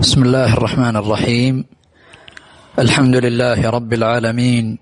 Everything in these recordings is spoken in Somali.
بسم الله الرحمن الرحيم الحمد لله رب العالمين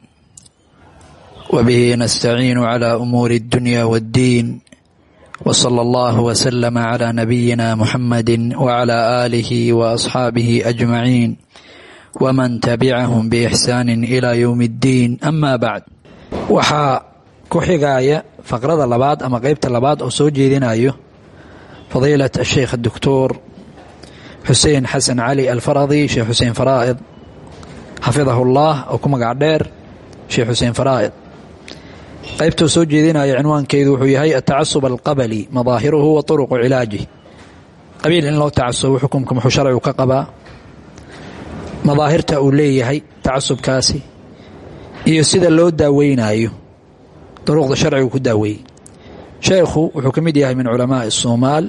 وبه نستعين على امور الدنيا والدين وصلى الله وسلم على نبينا محمد وعلى اله واصحابه اجمعين ومن تبعهم باحسان الى يوم الدين اما بعد waxaa ku xigaaya faqrada labaad ama qeybta labaad oo soo jeedinayo fadiilat asheikh doctor xuseen xasan cali alfaradi sheekh xuseen faraa'id xafidahu llah oo ku magac dheer sheekh xuseen faraa'id qaybtuu soo jeedinaya cinwaankeedu wuxuu yahay atacasub alqabali madaahiruhu wa turuqu cilaajih qabiil in loo tacasubo xukumka muxuu sharcigu ka qabaa madaahirta uu leeyahay tacasubkaasi iyo sida loo daaweynayo duruqda sharcigu ku daaweeyey sheekhu wuxuu ka mid yahay min culamaai soomaal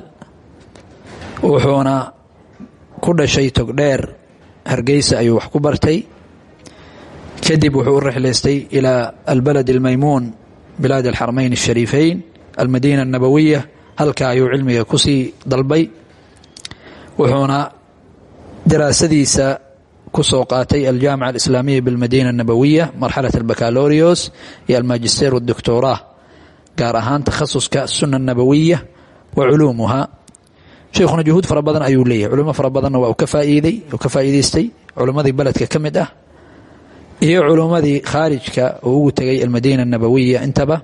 wuxuuna ku dhashay togdheer hargeysa ayuu wax ku bartay kadib wuxuu u rixlaystay ilaa albalad almaymuun bilaad alxarmayn ashariifeyn almadiina annabawiya halka ayuu cilmiga kusii dalbay wuxuuna daraasadiisa kusoo qaatay aljaamica alislaamiya bilmadiina annabawiya marxalat albacalorios iyo almajister wadoctora gaar ahaan takhasuska asuna annabawiya wa culuumuha sheikhuna juhuud fara badan ayuu leeyahay culimo fara badanna waa uu ka faaiiday uu ka faa'iidaystay culimmadii beledka ka mid ah iyo culummadii khaarijka uu ugu tegay almadiina annabawiya intaba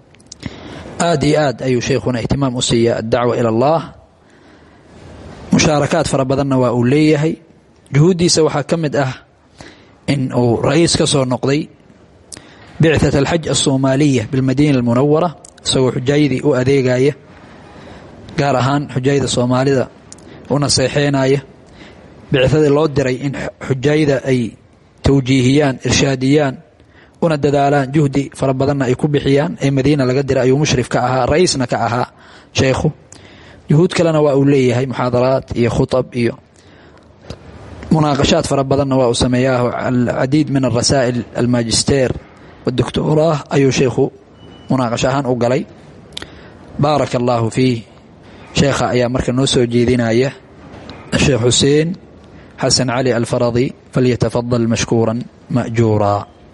aad iyo aad ayuu sheikhuna ihtimaam u siiya addacwa ila allah mushaarakaad fara badanna waa uu leeyahay juhuuddiisa waxaa ka mid ah in uu ra-iis ka soo noqday bicthat alxaj asoomaaliya bilmadiina almunawara isagoo xujaayadii u adeegaya gaar ahaan xujaayada soomaalida u naseexeynaya bicadii loo diray in xujaayada ay tawjiihiyaan irshaadiyaan una dadaalaan juhdi fara badanna ay ku bixiyaan ee madiina laga diray ayuu mushrif ka ahaa ra-iisna ka ahaa sheekhu juhuud kalena waa uu leeyahay muxaadaraad iyo khutab iyo munaaqashaad fara badanna waa uu sameeyaa alcadiid min arasaa'il almajister wadoctoraah ayuu sheekhu munaaqasho ahaan u galay baaraka allaahu fiih sheekha ayaa marka noo soo jeedinaya sheekh xuseen xasan cali alfaradi falyatafadal mashkuura majuura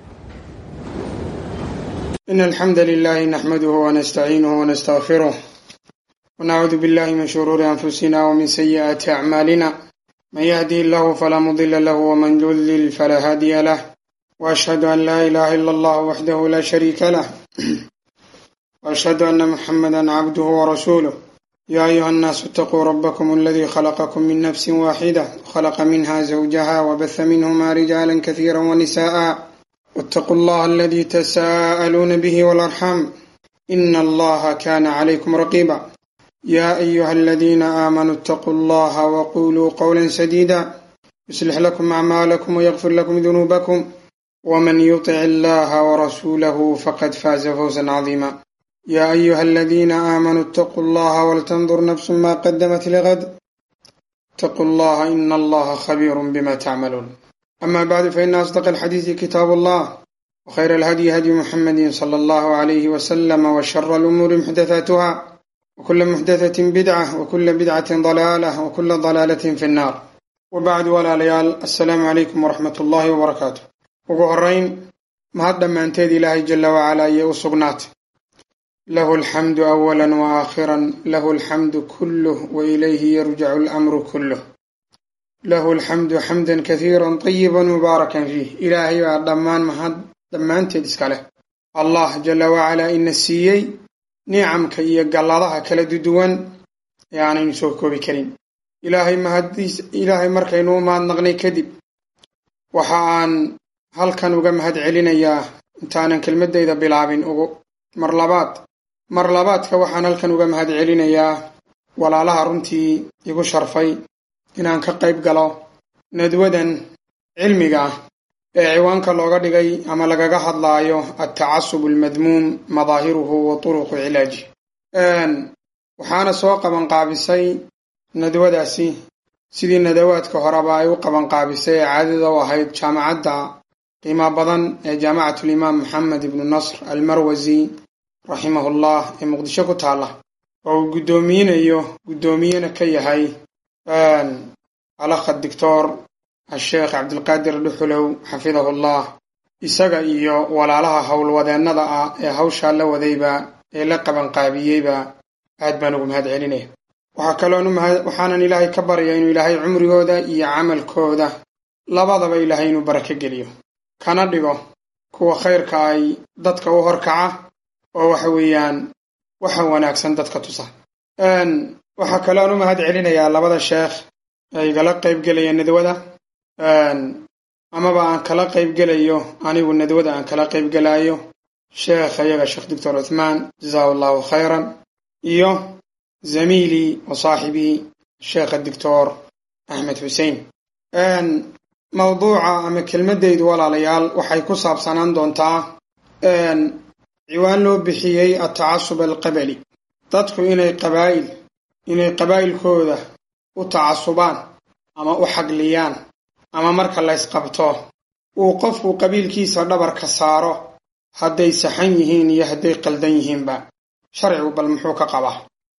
in alxamda lilahi naxmaduhu wanastaciinuhu wanastaqfiruh wanacuudu billahi min shuruuri anfusina wmin sayi'aati acmaalina man yahdi illahu falaa mudila lahu wman yudlil falaa haadiya lah waashhadu an laa ilaha ila allah waxdahu la shariika lah waashhadu ana muxamada cabduhu warasuuluh يا أيها الناس اتقوا ربكم الذي خلقكم من نفس واحدة وخلق منها زوجها وبث منهما رجالا كثيرا ونساء واتقوا الله الذي تساءلون به والأرحام إن الله كان عليكم رقيبا يا أيها الذين آمنوا اتقوا الله وقولوا قولا سديدا يصلح لكم أعمالكم ويغفر لكم ذنوبكم ومن يطع الله ورسوله فقد فاز فوزا عظيما يا أيها الذين آمنوا اتقوا الله ولتنظر نفس ما قدمت لغد اتقوا الله إن الله خبير بما تعملون أما بعد فإن أصدق الحديث كتاب الله وخير الهدي هدي محمد صلى الله عليه وسلم وشر الأمور محدثاتها وكل محدثة بدعة وكل بدعة ضلالة وكل ضلالة في النار وبعد ولا ليال السلام عليكم ورحمة الله وبركاته وقهرين ما هذا ما انتهي الله جل وعلا يوسقنات له الحمد أولا وآخرا له الحمد كله وإليه يرجع الأمر كله له الحمد حمدا كثيرا طيبا مباركا فيه إلهي ودمان مهد دمان تدسكاله الله جل وعلا إن السيي نعمك إيا قلالها كلا ددوان يعني نسوكو بكريم إلهي مهديس إلهي مركينو ما نغني كذب وحان هل كان وقم هد علينا يا انتانا كلمة إذا بلعبين أغو مرلبات mar labaadka waxaan halkan uga mahad celinayaa walaalaha runtii igu sharfay inaan ka qayb galo nadwadan cilmiga ah ee ciwaanka looga dhigay ama lagaga hadlaayo altacasub almadmuum madaahiruhu wa turuqu cilaaji waxaana soo qabanqaabisay nadwadaasi sidii nadawaadka horeba ay u qabanqaabisay ee caadada u ahayd jaamacadda qiimo badan ee jaamacatulimaam maxamed ibnu nasr almarwasi raximahullah ee muqdisho ku taalla oo uu guddoomiinayo guddoomiyena ka yahay alakha doctor asheekh cabdilqaadir dhuxulow xafidahu llah isaga iyo walaalaha howlwadeennada ah ee hawshaa la wadayba ee la qabanqaabiyeyba aad baan ugu mahad celinaya waxaa kaloon waxaanan ilaahay ka barya inuu ilaahay cumrigooda iyo camalkooda labadaba ilaahay inuu barako geliyo kana dhigo kuwa khayrka ay dadka u horkaca oo waxa weeyaan waxa wanaagsan dadka tusa waxaa kaloon u mahad celinayaa labada sheekh ee igala qaybgelaya nadwada amaba aan kala qaybgelayo anigu nadwada aan kala qaybgelaayo sheekh ayaga sheekh doctor cuthmaan jazahu allahu khayran iyo zamiilii wa saaxibii sheekha doctor axmed xuseen mawduuca ama kelmaddaydu walaalayaal waxay ku saabsanaan doontaa ciwaan loo bixiyey atacasub alqabali dadku inay qabaa'il inay qabaa'ilkooda u tacasubaan ama u xagliyaan ama marka laysqabto uu qofku qabiilkiisa dhabarka saaro hadday saxan yihiin iyo hadday qaldan yihiinba sharcigu bal muxuu ka qabaa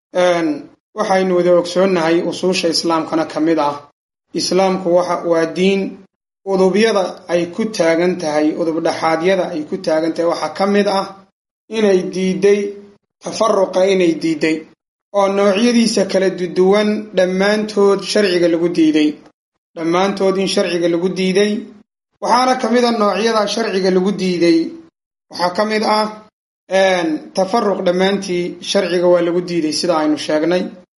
waxaynu wada ogsoonnahay usuusha islaamkana ka mid ah islaamku waa diin udubyada ay ku taagan tahay udubdhaxaadyada ay ku taagan tahay waxaa ka mid ah inay diidday tafaruqa inay diidday oo noocyadiisa kala duwan dhammaantood sharciga lagu diiday dhammaantood in sharciga lagu diiday waxaana ka mid a noocyada sharciga lagu diiday waxaa ka mid ah tafaruq dhammaantii sharciga waa lagu diiday sida aynu sheegnay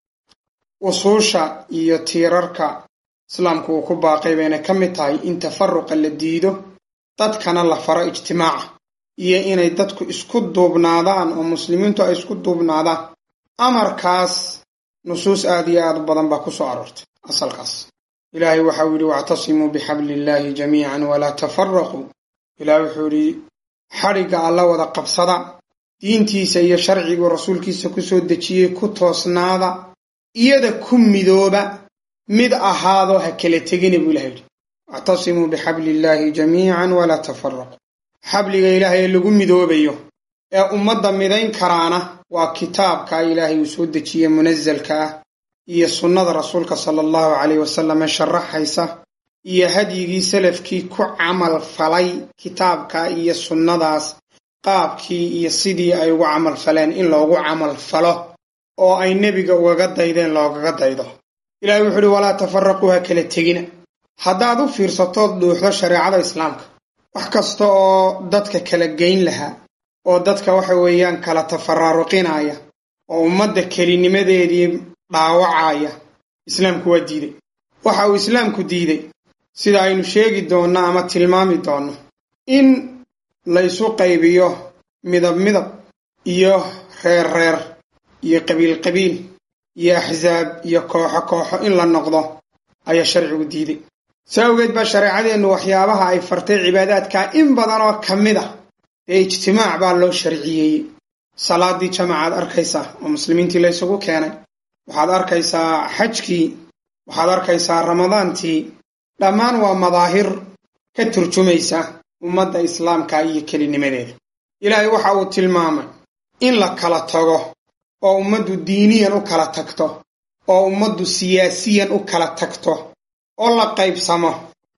usuusha iyo tiirarka islaamku uu ku baaqay bayna ka mid tahay in tafaruqa la diido dadkana la faro ijtimaaca iyo inay dadku isku duubnaadaan oo muslimiintu ay isku duubnaadaan amarkaas nusuus aad iyo aad u badan baa ku soo aroortay asalkaas ilaahay waxau yidhi wactasimuu bixabli illaahi jamiican walaa tafaraquu ilaah wuxuu yidhi xadhigga alla wada qabsada diintiisa iyo sharciguu rasuulkiisa ku soo dejiyey ku toosnaada iyada ku midooba mid ahaado ha kala tegina buu ilahay yidhi wactasimuu bixabli illaahi jamiican walaa tafaraquu xabliga ilaahay ee lagu midoobayo ee ummadda midayn karaana waa kitaabka ilaahay uu soo dejiye munasalka ah iyo sunnada rasuulka sala allahu caleyh wasalam ee sharaxaysa iyo hadyigii salafkii ku camal falay kitaabka iyo sunnadaas qaabkii iyo sidii ay ugu camal faleen in loogu camal falo oo ay nebiga ugaga daydeen loogaga daydo ilahay wuxuu uhi walaa tafaraquu ha kala tegina haddaad u fiirsatood dhuuxdo shareecada islaamka wax kasta oo dadka kala geyn lahaa oo dadka waxa weeyaan kala tafaraaruqinaya oo ummadda kelinimadeedii dhaawacaya islaamku waa diiday waxa uu islaamku diiday sida aynu sheegi doonno ama tilmaami doonno in laysu qaybiyo midab midab iyo reer reer iyo qabiil qabiil iyo axsaab iyo kooxo kooxo in la noqdo ayaa sharcigu diiday saa awgeed baa shareecadeennu waxyaabaha ay fartay cibaadaadkaa in badan oo ka mid ah dee ijtimaac baa loo sharciyeeyey salaadii jamacaad arkaysaa oo muslimiintii la ysugu keenay waxaad arkaysaa xajkii waxaad arkaysaa ramadaantii dhammaan waa madaahir ka turjumaysa ummadda islaamka iyo kelinimadeeda ilaahay waxa uu tilmaamay in la kala tago oo ummaddu diiniyan u kala tagto oo ummaddu siyaasiyan u kala tagto oo la qaybsamo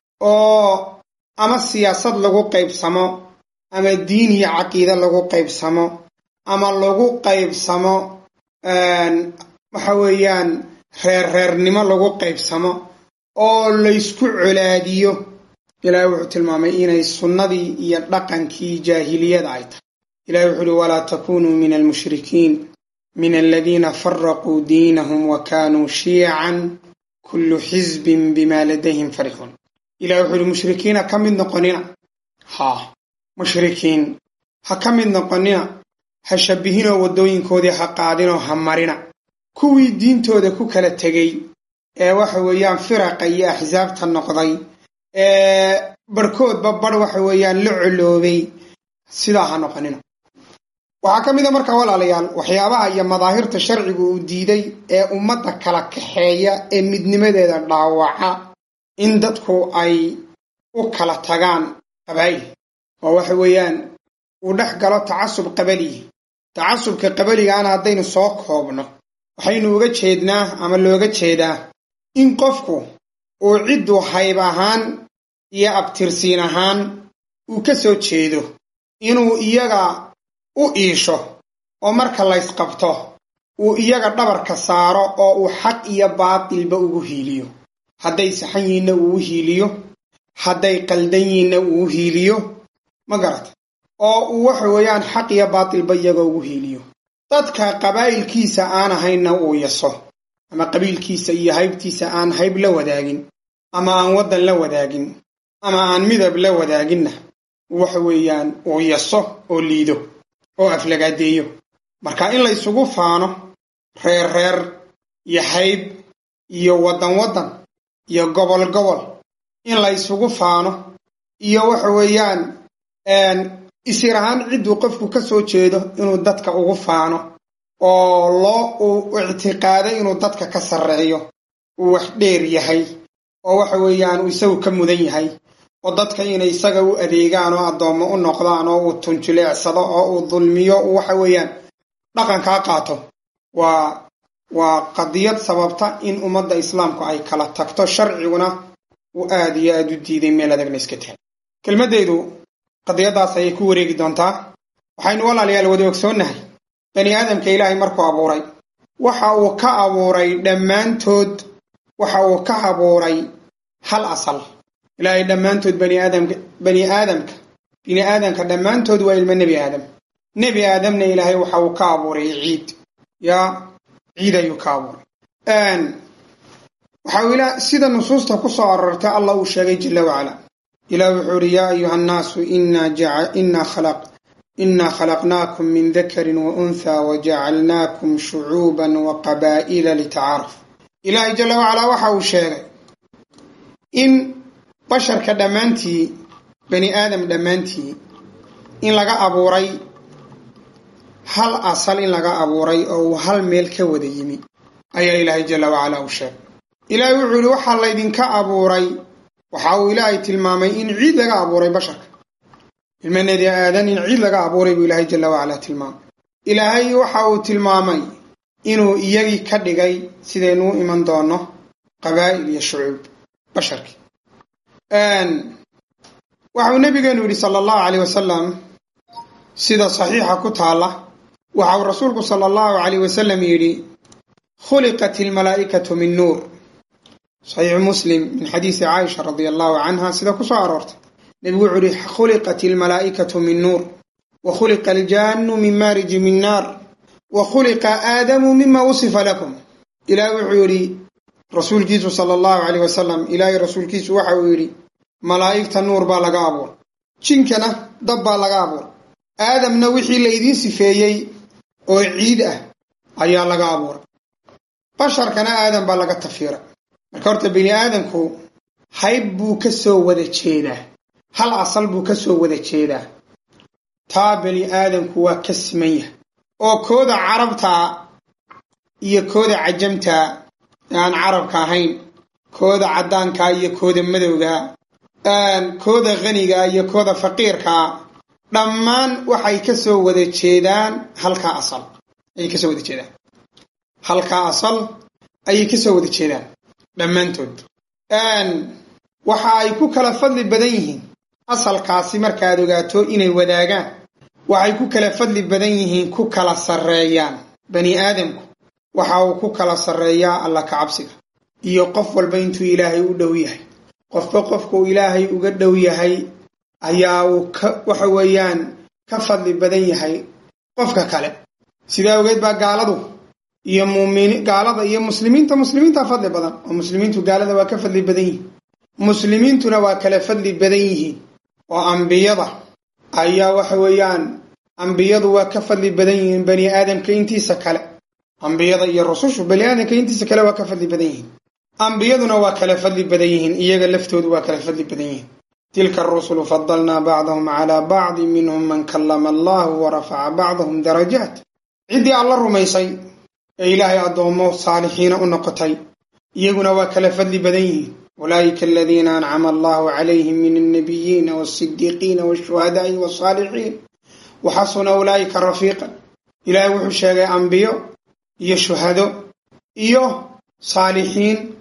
oo ama siyaasad lagu qaybsamo ama diin iyo caqiide lagu qaybsamo ama lagu qaybsamo waxa weeyaan reerreernimo lagu qaybsamo oo laysku colaadiyo ilaahay wuxuu tilmaamay inay sunnadii iyo dhaqankii jaahiliyada ay tahay ilahay wuxuu uhi walaa takunuu min almushrikiin min aladiina faraquu diinahum wa kaanuu shiican kullu xisbin bima ladayhim farixuun ilahay wuxuu uhi mushrikiina ka mid noqonina haa mushrikiin ha ka mid noqonina ha shabbihinoo waddooyinkoodii ha qaadinoo ha marina kuwii diintooda ku kala tegey ee waxa weeyaan firaqa iyo axsaabta noqday ee barhkoodba barh waxa weeyaan la coloobay sidaa ha noqonina waxaa ka mid a markaa walaalayaal waxyaabaha iyo madaahirta sharcigu uu diiday ee ummadda kala kaxeeya ee midnimadeeda dhaawaca in dadku ay u kala tagaan qabaa'il oo waxa weeyaan uu dhex galo tacasub qabaliyi tacasubka qabaligaana haddaynu soo koobno waxaynu uga jeednaa ama looga jeedaa in qofku uu cidduu hayb ahaan iyo abtirsiin ahaan uu ka soo jeedo inuu iyaga u iisho oo marka laysqabto uu iyaga dhabarka saaro oo uu xaq iyo baatilba ugu hiiliyo hadday saxan yihiinna uu u hiiliyo hadday qaldan yihiinna uu u hiiliyo ma garata oo uu waxa weeyaan xaq iyo baatilba iyaga ugu hiiliyo dadka qabaa'ilkiisa aan ahaynna uu yaso ama qabiilkiisa iyo haybtiisa aan hayb la wadaagin ama aan waddan la wadaagin ama aan midab la wadaaginna waxa weeyaan uu yaso oo liido oo aflagaadeeyo marka in la ysugu faano reer reer iyo hayb iyo waddan waddan iyo gobol gobol in la ysugu faano iyo waxa weeyaan isir ahaan cidduu qofku ka soo jeedo inuu dadka ugu faano oo loo uu ictiqaado inuu dadka ka sarreeyo uu wax dheer yahay oo waxa weeyaan uu isagu ka mudan yahay oo dadka inay isaga u adeegaan oo addoommo u noqdaan oo uu tunjuleecsado oo uu dulmiyo waxa weeyaan dhaqankaa qaato waa waa qadiyad sababta in ummadda islaamku ay kala tagto sharciguna uu aad iyo aad u diiday meel adagna iska tahay kelmaddeedu qadiyaddaas ayay ku wareegi doontaa waxaynu walaalayaal wada ogsoonnahay bani aadamka ilaahay markuu abuuray waxa uu ka abuuray dhammaantood waxa uu ka abuuray hal asal ilaahay dhammaantood bani aadamka bani aadamka bini aadamka dhammaantood waa ilmo nebi aadam nebi aadamna ilaahay waxa uu ka abuuray ciid yaa ciid ayuu ka abuuray waxa uu ilaa sida nusuusta ku soo arortay allah uu sheegay jala wacala ilah wuxuu uhi yaa ayuha annaasu inaa khalaqnaakum min dakarin wa unthaa wajacalnaakum shucuuban wa qabaa'ila litacaaruf ilaahay jala wacalaa waxa uu sheegay in basharka dhammaantii bani aadam dhammaantii in laga abuuray hal asal in laga abuuray oo uu hal meel ka wada yimi ayaa ilaahay jala wacalaa uu sheegay ilaahay wuxuu yihi waxaa laydinka abuuray waxa uu ilaahay tilmaamay in ciid laga abuuray basharka ilmanedi aadan in ciid laga abuuray buu ilaahay jala wacalaa tilmaamay ilaahay waxa uu tilmaamay inuu iyagii ka dhigay sidaynuu iman doono qabaa'il iyo shucuub basharkii waxauu nabigeenu yidhi sala allahu caleyh wasalam sida saxiixa ku taalla waxa uu rasuulku sala allahu caleyh wasalam yidhi khuliqat ilmalaa'ikatu min nuur saxiixu muslim min xadiisi caaisha radia allahu canha sida ku soo aroortay nebigu wuxuu yihi khuliqat ilmalaa'ikatu min nuur wa khuliqa aljaannu min maariji min naar wa khuliqa aadamu mima wusifa lakum ilaah wuxuu yidhi rasuulkiisu sala allahu caleyh wasalam ilaahay rasuulkiisu waxa uu yidhi malaa'igta nuur baa laga abuuray jinkana dab baa laga abuuray aadamna wixii laydiin sifeeyey oo ciid ah ayaa laga abuuray basharkana aadam baa laga tafiiray marka horta bini aadamku hayb buu ka soo wada jeedaa hal asal buu ka soo wada jeedaa taa bani aadamku waa ka siman yahay oo kooda carabtaa iyo kooda cajamtaa ee aan carabka ahayn kooda caddaankaa iyo kooda madowgaa kooda khanigaa iyo kooda faqiirkaa dhammaan waxay ka soo wada jeedaan halkaa asal ayay kasoo wada jeedaan halkaa asal ayay ka soo wada jeedaan dhammaantood waxa ay ku kala fadli badan yihiin asalkaasi markaad ogaato inay wadaagaan waxay ku kala fadli badan yihiin ku kala sarreeyaan bani aadamku waxa uu ku kala sarreeyaa alla ka cabsiga iyo qof walba intuu ilaahay u dhow yahay qofba qofkuu ilaahay uga dhow yahay ayaa uu ka waxa weeyaan ka fadli badan yahay qofka kale sidaa ogeed baa gaaladu iyo muumini gaalada iyo muslimiinta muslimiinta fadli badan oo muslimiintu gaalada waa ka fadli badan yihiin muslimiintuna waa kala fadli badan yihiin oo ambiyada ayaa waxa weeyaan ambiyadu waa ka fadli badan yihiin bani aadamka intiisa kale ambiyada iyo rusushu bani aadamka intiisa kale waa ka fadli badan yihiin ambiyaduna waa kala fadli badan yihiin iyaga laftoodu waa kala fadli badan yihiin tilka arusulu fadalnaa bacdahum calaa bacdi minhum man kallama allahu wa rafaca bacdahum darajaat ciddii alla rumaysay ee ilaahay addoommo saalixiina u noqotay iyaguna waa kala fadli badan yihiin ulaa'ika aladiina ancama allahu calayhim min alnabiyiina walsidiiqiina walshuhadaai walsaalixiin waxasuna ulaa'ika rafiiqan ilaahay wuxuu sheegay ambiyo iyo shuhado iyo saalixiin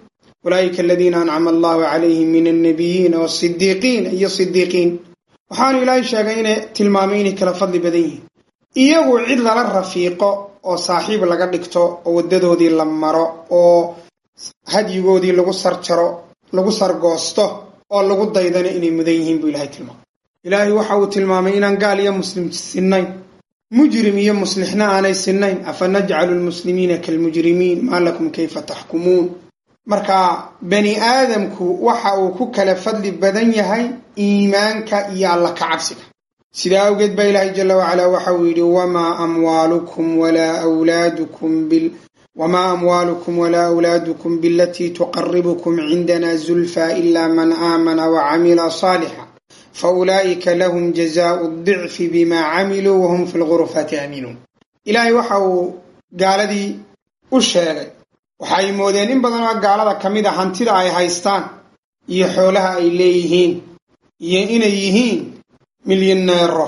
ulaa'ika aladiina ancama allahu calayhim min annabiyiina wasidiiqiina iyo sidiiqiin waxaanu ilaahay sheegay inay tilmaamay inay kala fadli badan yihiin iyagu cid lala rafiiqo oo saaxiib laga dhigto oo waddadoodii la maro oo hadyigoodii lagu sarjaro lagu sargoosto oo lagu daydano inay mudan yihiin buu ilahay tilmaamay ilaahay waxa uu tilmaamay inaan gaal iyo muslim sinnayn mujrim iyo muslixna aanay sinnayn afa najcalu lmuslimiina kaalmujrimiin maa lakum kayfa taxkumuun marka bani aadamku waxa uu ku kala fadli badan yahay iimaanka iyo alla ka cabsiga sidaa awgeed baa ilaahay jala wacalaa waxa uu yidhi wamaa amwaalukum walaa awlaadukum bil wamaa amwaalukum walaa awlaadukum bilatii tuqaribukum cindana zulfa ila man aamana wacamila saalixa faulaa'ika lahum jazaau dicfi bima camiluu wahum fi lgurufaati aaminuun ilaahay waxa uu gaaladii u sheegay waxay moodeen in badan oo gaalada ka mid a hantida ay haystaan iyo xoolaha ay leeyihiin iyo inay yihiin milyaneero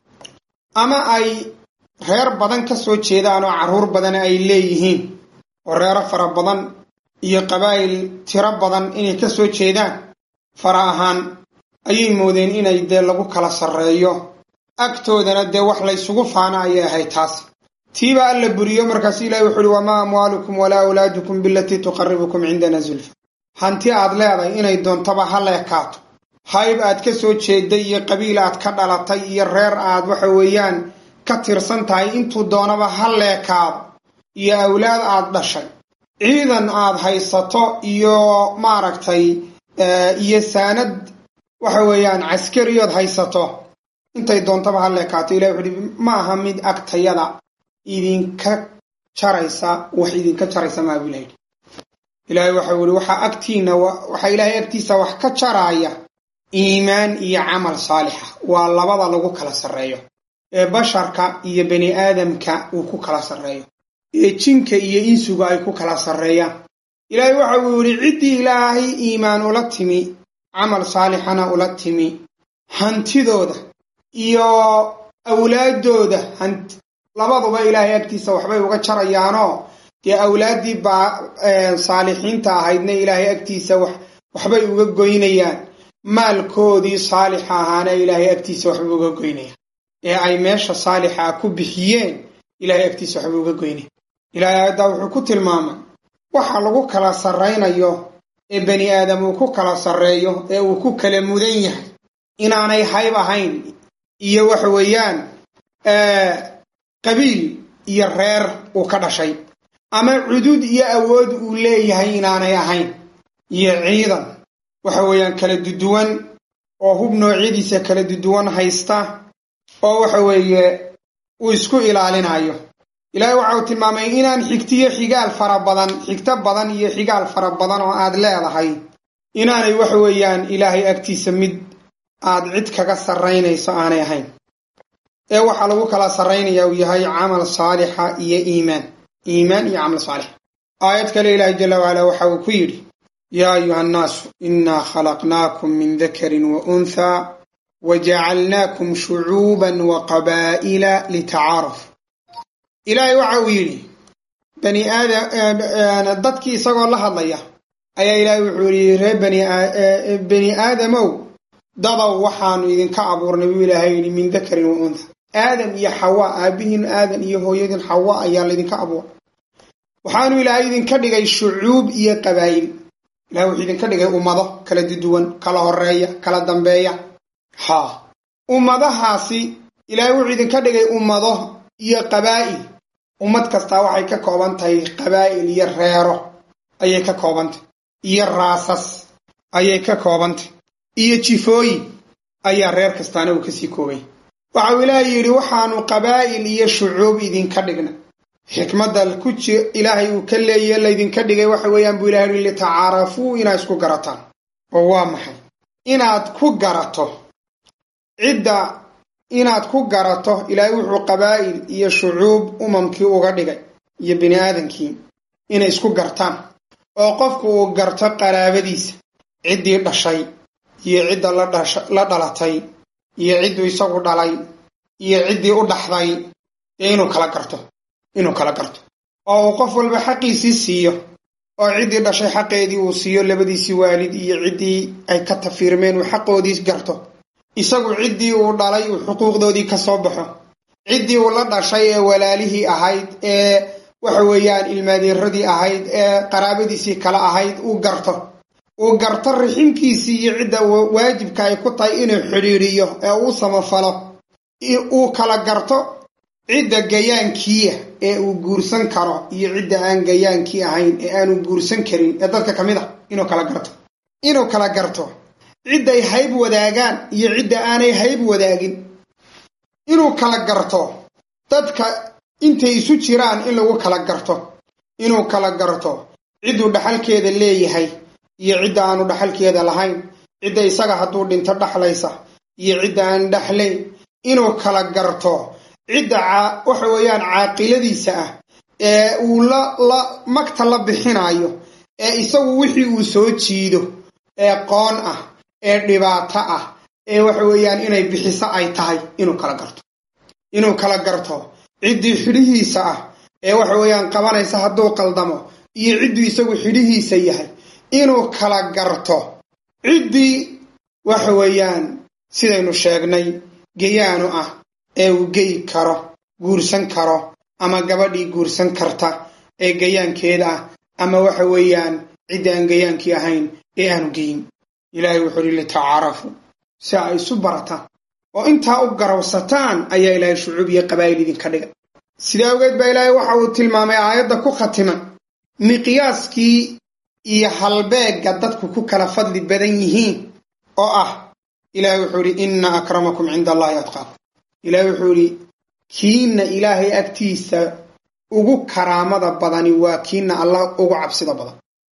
ama ay reer badan ka soo jeedaan oo carruur badan ay leeyihiin oo reero fara badan iyo qabaa'il tiro badan inay ka soo jeedaan fara ahaan ayay moodeen inay dee lagu kala sarreeyo agtoodana dee wax laysugu faana ayay ahayd taas tiiba alla buriyo markaasu ilahi wuxu uhi wamaa amwaalukum walaa awlaadukum bilatii tuqaribukum cindana zulfa hanti aad leedahay inay doontaba ha leekaato hayb aad ka soo jeeday iyo qabiil aad ka dhalatay iyo reer aad waxa weeyaan ka tirsan tahay intuu doonaba ha leekaado iyo awlaad aad dhashay ciidan aad haysato iyo maaragtay iyo saanad waxa weeyaan caskariyood haysato intay doontaba ha leekaato ilahi wuxu uhi ma aha mid agtayada idinka jaraysa wax idinka jaraysa maa buu ilahi ilaahay waxau yihi waxaa agtiina waxaa ilaahay agtiisa wax ka jaraaya iimaan iyo camal saalixa waa labada lagu kala sarreeyo ee basharka iyo bani aadamka uu ku kala sarreeyo ee jinka iyo insuga ay ku kala sarreeyaan ilaahay waxa uu yidhi ciddii ilaahay iimaan ula timi camal saalixana ula timi hantidooda iyo awlaaddooda labaduba ilaahay agtiisa waxbay uga jarayaanoo dee awlaaddii baa saalixiinta ahaydna ilaahay agtiisa waxbay uga goynayaan maalkoodii saalixa ahaana ilaahay agtiisa waxbay uga goynayaan ee ay meesha saalixa ku bixiyeen ilaahay agtiisa waxbay uga goynayaan ilaahay aayaddaa wuxuu ku tilmaamay waxa lagu kala sarraynayo ee bani aadam uu ku kala sarreeyo ee uu ku kala mudan yahay inaanay hayb ahayn iyo waxa weeyaan qabiil iyo reer uu ka dhashay ama cudud iyo awood uu leeyahay inaanay ahayn iyo ciidan waxa weeyaan kala duduwan oo hub noocyadiisa kala duduwan haysta oo waxa weeye uu isku ilaalinayo ilaahay waxa uu tilmaamay inaan xigtiyo xigaal fara badan xigto badan iyo xigaal fara badan oo aad leedahay inaanay waxa weeyaan ilaahay agtiisa mid aad cid kaga sarraynayso aanay ahayn ee waxaa lagu kala sarraynaya uu yahay camal saalixa iyo iimaan iimaan iyo camal saalix aayad kale ilaahay jala wacala waxa uu ku yidhi yaa ayuha annaasu innaa khalaqnaakum min dakarin wa unthaa wajacalnaakum shucuuban wa qabaa'ila litacaaruf ilaahay waxa uu yidhi bani aadam dadkii isagoo la hadlaya ayaa ilaahay wuxuu yidhi ree bani aadamow dadow waxaanu idinka abuurnay buu ilaahay yidhi min dakarin wa untha aadam iyo xawa aabbihiin aadan iyo hooyadin xawa ayaa laydinka abuuray waxaanu ilaahay idinka dhigay shucuub iyo qabaa'il ilahay wuxuu idinka dhigay ummado kala duduwan kala horeeya kala dambeeya haa ummadahaasi ilaahay wuxuu idinka dhigay ummado iyo qabaa'il ummad kastaa waxay ka kooban tahay qabaa'il iyo reero ayay ka koobantay iyo raasas ayay ka koobantay iyo jifooyin ayaa reer kastaana uu kasii koobay waxau ilaahay yidhi waxaanu qabaa'il iyo shucuub idinka dhigna xikmadda ku ji ilaahay uu ka leeyahe laydinka dhigay waxa weeyaan buu ilahay yihi litacaarafuu inaad isku garataan oo waa maxay inaad ku garato cidda inaad ku garato ilaahay wuxuu qabaa'il iyo shucuub umamkii uga dhigay iyo bini aadankii inay isku gartaan oo qofku uu garto qaraabadiisa ciddii dhashay iyo cidda la dhalatay iyo cidduu isagu dhalay iyo ciddii u dhaxday ee inuu kala garto inuu kala garto oo uu qof walba xaqiisii siiyo oo ciddii dhashay xaqeedii uu siiyo labadiisii waalid iyo ciddii ay ka tafiirmeen uu xaqoodii garto isagu ciddii uu dhalay uu xuquuqdoodii ka soo baxo ciddii uu la dhashay ee walaalihii ahayd ee waxa weeyaan ilmaadeeradii ahayd ee qaraabadiisii kale ahayd uu garto uu garto riximkiisii iyo cidda waajibka ay ku tahay inuu xidhiidhiyo ee uu samafalo uu kala garto cidda gayaankiia ee uu guursan karo iyo cidda aan gayaankii ahayn ee aanu guursan karin ee dadka ka mid a inuu kala garto inuu kala garto cidday hayb wadaagaan iyo cidda aanay hayb wadaagin inuu kala garto dadka intay isu jiraan in lagu kala garto inuu kala garto cidduu dhaxalkeeda leeyahay iyo cidda aanu dhaxalkeeda lahayn cidda isaga hadduu dhinto dhaxlaysa iyo cidda aan dhaxlayn inuu kala garto cidda waxa weeyaan caaqiladiisa ah ee uu la la magta la bixinayo ee isagu wixii uu soo jiido ee qoon ah ee dhibaato ah ee waxa weeyaan inay bixiso ay tahay inuu kala garto inuu kala garto ciddii xidhihiisa ah ee waxa weeyaan qabanaysa hadduu qaldamo iyo cidduu isagu xidhihiisa yahay inuu kala garto ciddii waxa weeyaan sidaynu sheegnay gayaanu ah ee uu geyi karo guursan karo ama gabadhii guursan karta ee gayaankeeda ah ama waxa weeyaan cidda aan gayaankii ahayn ee aanu geyin ilaahay wuxuu uhi litacaarafu si ay isu barataan oo intaa u garawsataan ayaa ilaahay shucuub iyo qabaa'il idinka dhiga sidaa awgeed baa ilaahay waxa uu tilmaamay aayadda ku khatima miqyaaskii iyo halbeegga dadku ku kala fadli badan yihiin oo ah ilaahay wuxuu idhi inna akramakum cinda allahi atqaakum ilaahay wuxuu idhi kiinna ilaahay agtiisa ugu karaamada badani waa kiinna allah ugu cabsida badan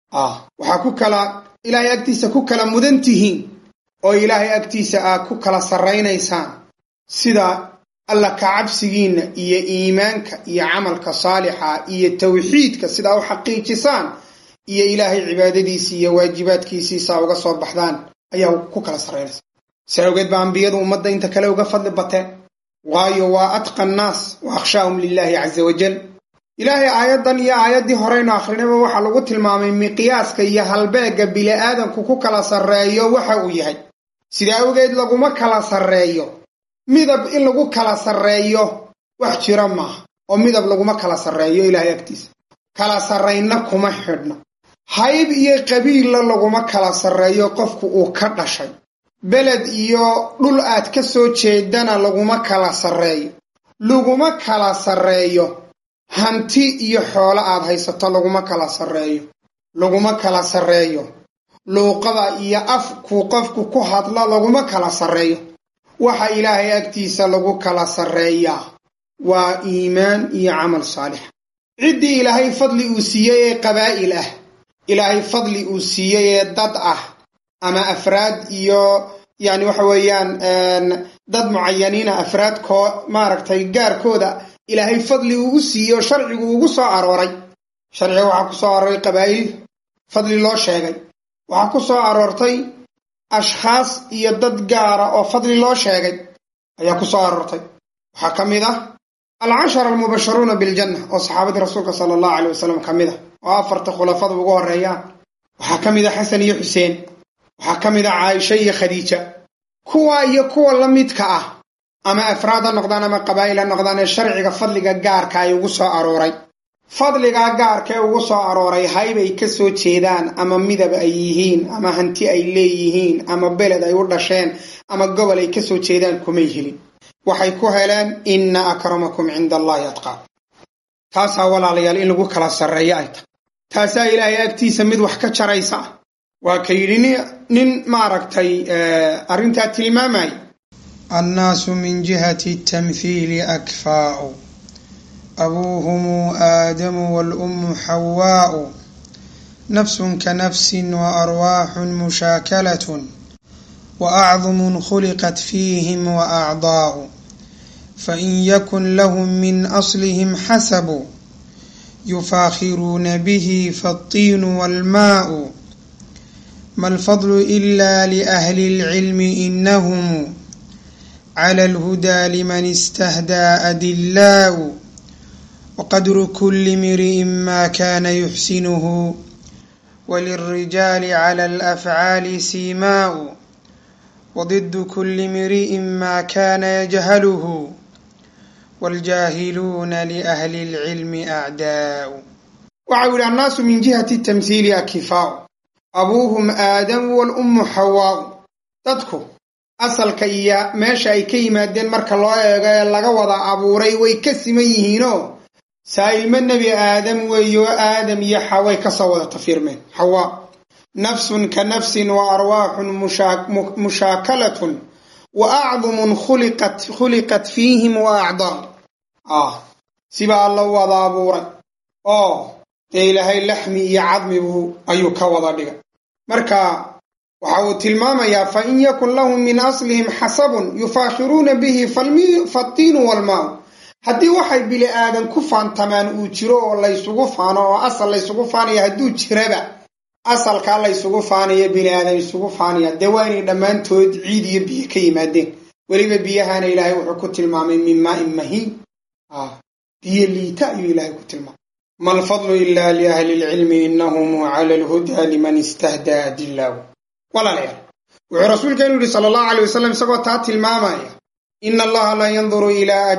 waxaa ku kala ilaahay agtiisa ku kala mudan tihiin oo ilaahay agtiisa aad ku kala sarraynaysaan sida alla ka cabsigiinna iyo iimaanka iyo camalka saalixa iyo tawxiidka sidaa u xaqiijisaan iyo ilaahay cibaadadiisii iyo waajibaadkiisiisaa uga soo baxdaan ayaa ku kala sarraynaysa si awgeed baa ambiyadu ummadda inta kale uga fadli bateen waayo waa atqa annaas wa akhshaahum lilaahi caza wajal ilaahay aayaddan iyo aayaddii horeynu akhrinayba waxaa lagu tilmaamay miqyaaska iyo halbeegga bili-aadanku ku kala sarreeyo waxa uu yahay sidaa awgeed laguma kala sarreeyo midab in lagu kala sarreeyo wax jira maaha oo midab laguma kala sarreeyo ilaahay agtiisa kala sarraynna kuma xidhno hayb iyo qabiilla laguma kala sarreeyo qofku uu ka dhashay beled iyo dhul aad ka soo jeedana laguma kala sarreeyo laguma kala sarreeyo hanti iyo xoolo aad haysato laguma kala sarreeyo laguma kala sarreeyo luuqada iyo afku qofku ku hadlo laguma kala sarreeyo waxa ilaahay agtiisa lagu kala sarreeyaa waa iimaan iyo camal saalix ciddii ilaahay fadli uu siiyey ee qabaa'il ah ilaahay fadli uu siiyey ee dad ah ama afraad iyo yani waxa weeyaan dad mucayaniina afraad koo maaragtay gaarkooda ilaahay fadli uu u siiyey oo sharcigu ugu soo arooray sharciga waxaa ku soo arooray qabaa'il fadli loo sheegay waxaa ku soo aroortay ashkhaas iyo dad gaara oo fadli loo sheegay ayaa ku soo aroortay waxaa ka mid ah alcashara almubasharuuna biljanna oo saxaabadii rasuulka sala allahu caley wasalam ka mid ah oo afarta khulafada ugu horreeyaan waxaa ka mid ah xasan iyo xuseen waxaa ka mid ah caaisha iyo khadiija kuwa iyo kuwa la midka ah ama afraad ha noqdaan ama qabaa'il ha noqdaan ee sharciga fadliga gaarka ay ugu soo arooray fadligaa gaarka ee ugu soo arooray hayb ay ka soo jeedaan ama midab ay yihiin ama hanti ay leeyihiin ama beled ay u dhasheen ama gobol ay ka soo jeedaan kumay helin waxay ku heleen inna akramakum cinda allahi atqaa taasaa walaalayaal in lagu kala sarreeyo ay tahay taasaa ilaahay agtiisa mid wax ka jaraysa ah waa ka yidhi nin maaragtay arrintaa tilmaamaya annaasu min jihati tamthiili akfaa'u abuuhumu aadamu waalummu xawaa'u nafsun ka nafsin wa arwaaxun mushaakalatun wa acdumun khuliqat fiihim wa acdaa'u fain yakun lahum min aslihim xasabu yufaakhiruuna bihi faالطiinu wاlmaa'u ma alfadlu ila liahli اlcilmi inahum clى اlhudaa liman istahdaa adillaa'u waqadru kuli mri'in ma kana yuxsinuhu وللرجال على الأفعال سيماء وضد كل امرئ ما كان يجهله والجاهلون لأهل العلم أعداء waxau yihi annaasu min jihati tamhiili akifaau abuuhum aadamu walummu xawaau dadku asalka iyo meesha ay ka yimaadeen marka loo eego ee laga wada abuuray way ka siman yihiinoo saa ilmo nebi aadam weeyo aadam iyo xaway kasoo wada tafiirmeen xawaa nafsun ka nafsin wa arwaaxun mushaakalatun wa acdumun khuliqat fiihim wa acdaa ah sibaa alla wada abuuray oo dee ilaahay laxmi iyo cadmibu ayuu ka wada dhigay marka waxa uu tilmaamayaa fa in yakun lahum min aslihim xasabun yufaakhiruuna bihi fatiinu walmaau haddii waxay bili aadan ku faantamaan uu jiro oo laysugu faano oo asal laysugu faanaya hadduu jiraba asalkaa laysugu faanaya bini aadan isugu faanaya dee waa inay dhammaantood ciid iyo biyo ka yimaadeen weliba biyahana ilaahay wuxuu ku tilmaamay min maain mahiin biyo liita ayuu ilaahay ku tilmaamay ma alfadlu ila liahli lcilmi inahum cala alhuda liman istahdaa dilaahu walaalayaal wuxuu rasuulkeenu yihi sala allahu alay wasalam isagoo taa tilmaamaya ina allaha laa yanduru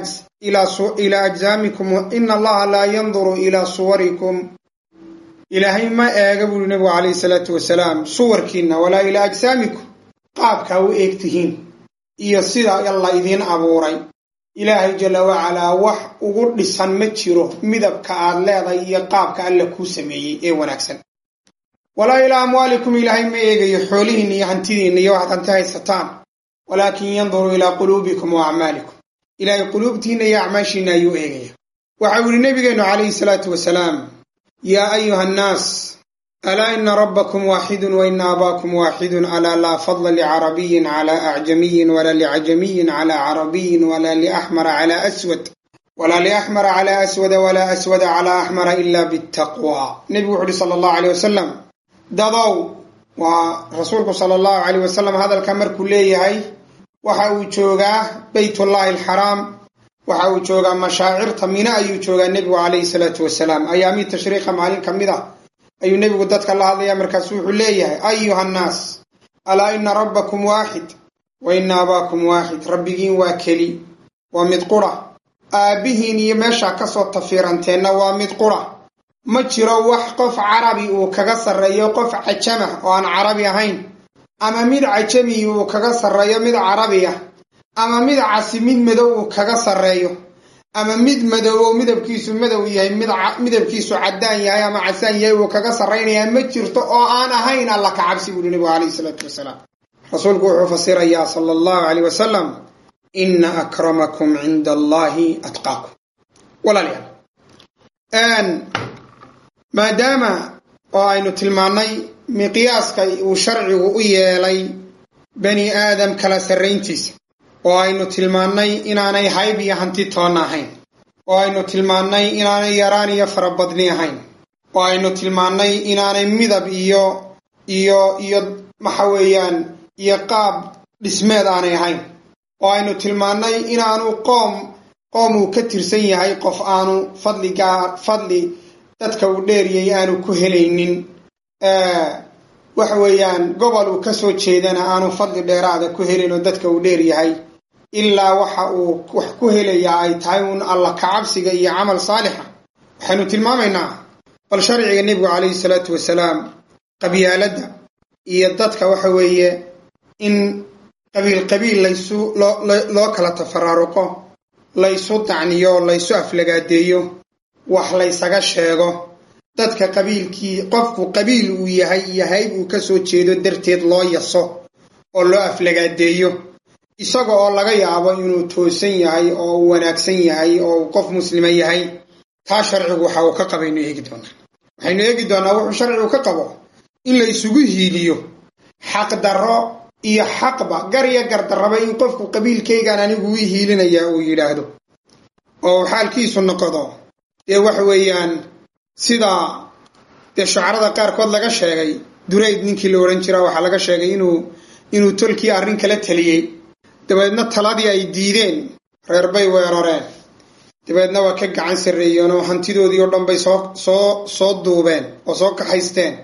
ilaa ajsaamikum ina allaha laa yanduru ilaa suwarikum ilaahay ma eega buuri nebigu calayhi salaatu wasalaam suwarkiinna walaa ilaa ajsaamikum qaabkaa u eegtihiin iyo sida alla idiin abuuray ilaahay jalla wacalaa wax ugu dhisan ma jiro midabka aad leedahay iyo qaabka alla kuu sameeyey ee wanaagsan walaa ilaa amwaalikum ilaahay ma eegayo xoolihiinna iyo hantidiinna iyo waxaad hanti haysataan walaakin yanduru ilaa quluubikum wa acmaalikum ilaahay quluubtiinna iyo acmaashiinna ayuu eegaya waxau yihi nebigeennu calayhi salaatu wasalaam yaa ayuha annaas alaa ina rabbakum waaxidun wa ina abaakum waaxidun alaa laa fadla licarabiyin calaa acjamiyin walaa licajamiyin calaa carabiyin walaa liaxmara calaa aswad walaa liaxmara calaa aswada walaa aswada calaa axmara ila bitaqwa nebigu wuxu uhi sala allahu aleyh wasalam dadow waa rasuulku sala allahu caleyh wasalam hadalka markuu leeyahay waxa uu joogaa beytullahi alxaraam waxa uu joogaa mashaacirta mina ayuu joogaa nebigu calayhi salaatu wasalaam ayaamii tashriiqa maalin ka mid ah ayuu nebigu dadka la hadlaya markaasu wuxuu leeyahay ayuha annaas alaa ina rabbakum waaxid wa ina abaakum waaxid rabbigiin waa keli waa mid qura aabbihiin iyo meeshaa kasoo tafiiranteenna waa mid qura ma jiro wax qof carabi uu kaga sarreeyo qof cajamah oo aan carabi ahayn ama mid cajami uu kaga sarreeyo mid carabi ah ama mid casi mid madow uu kaga sarreeyo ama mid madoobo midabkiisu madow yahay mid midabkiisu caddaan yahay ama casaan yahay uu kaga sarraynayaa ma jirto oo aan ahayn alla ka cabsi buuhi nebigu calayhi salaatu wasalaam rasuulku wuxuu fasirayaa sala allahu caleyh wasalam ina akramakum cinda allahi atqaakum walaalayaal maadaama oo aynu tilmaannay miqyaaska uu sharcigu u yeelay bani aadam kala sarrayntiisa oo aynu tilmaannay inaanay hayb iyo hanti toonna ahayn oo aynu tilmaannay inaanay yaraan iyo farabadni ahayn oo aynu tilmaannay inaanay midab iyo iyo iyo waxa weeyaan iyo qaab dhismeed aanay ahayn oo aynu tilmaannay inaanu qoom qoom uu ka tirsan yahay qof aanu fadligaa fadli dadka uu dheeriyay aanu ku helaynin waxa weeyaan gobol uu kasoo jeedana aanu fadli dheeraada ku helin oo dadka uu dheer yahay ilaa waxa uu wax ku helayaa ay tahay uun alla kacabsiga iyo camal saalixa waxaynu tilmaamaynaa bal sharciga nebigu calayhi salaatu wasalaam qabyaaladda iyo dadka waxa weeye in qabiil qabiil laysu loo kala tafaraaruqo laysu dacniyo laysu aflagaadeeyo wax laysaga sheego dadka qabiilkii qofku qabiil uu yahay iyo hayb uu ka soo jeedo darteed loo yaso oo loo aflagaadeeyo isaga oo laga yaabo inuu toosan yahay oo uu wanaagsan yahay oo uu qof muslima yahay taa sharcigu waxa uu ka qabaynu eegi doonaa waxaynu eegi doonaa wuxuu sharcigu ka qabo in la isugu hiiliyo xaqdarro iyo xaqba gar iyo gardarraba in qofku qabiilkaygaan anigu ii hiilinayaa uu yidhaahdo oo xaalkiisu noqdo dee waxa weeyaan sida dee shucarada qaarkood laga sheegay durayd ninkii la odhan jiraa waxaa laga sheegay inuu inuu tolkii arrin kala taliyey dabeedna taladii ay diideen reer bay weerareen dabeedna waa ka gacan sarreeyeen oo hantidoodii oo dhan bay soo soo soo duubeen oo soo kaxaysteen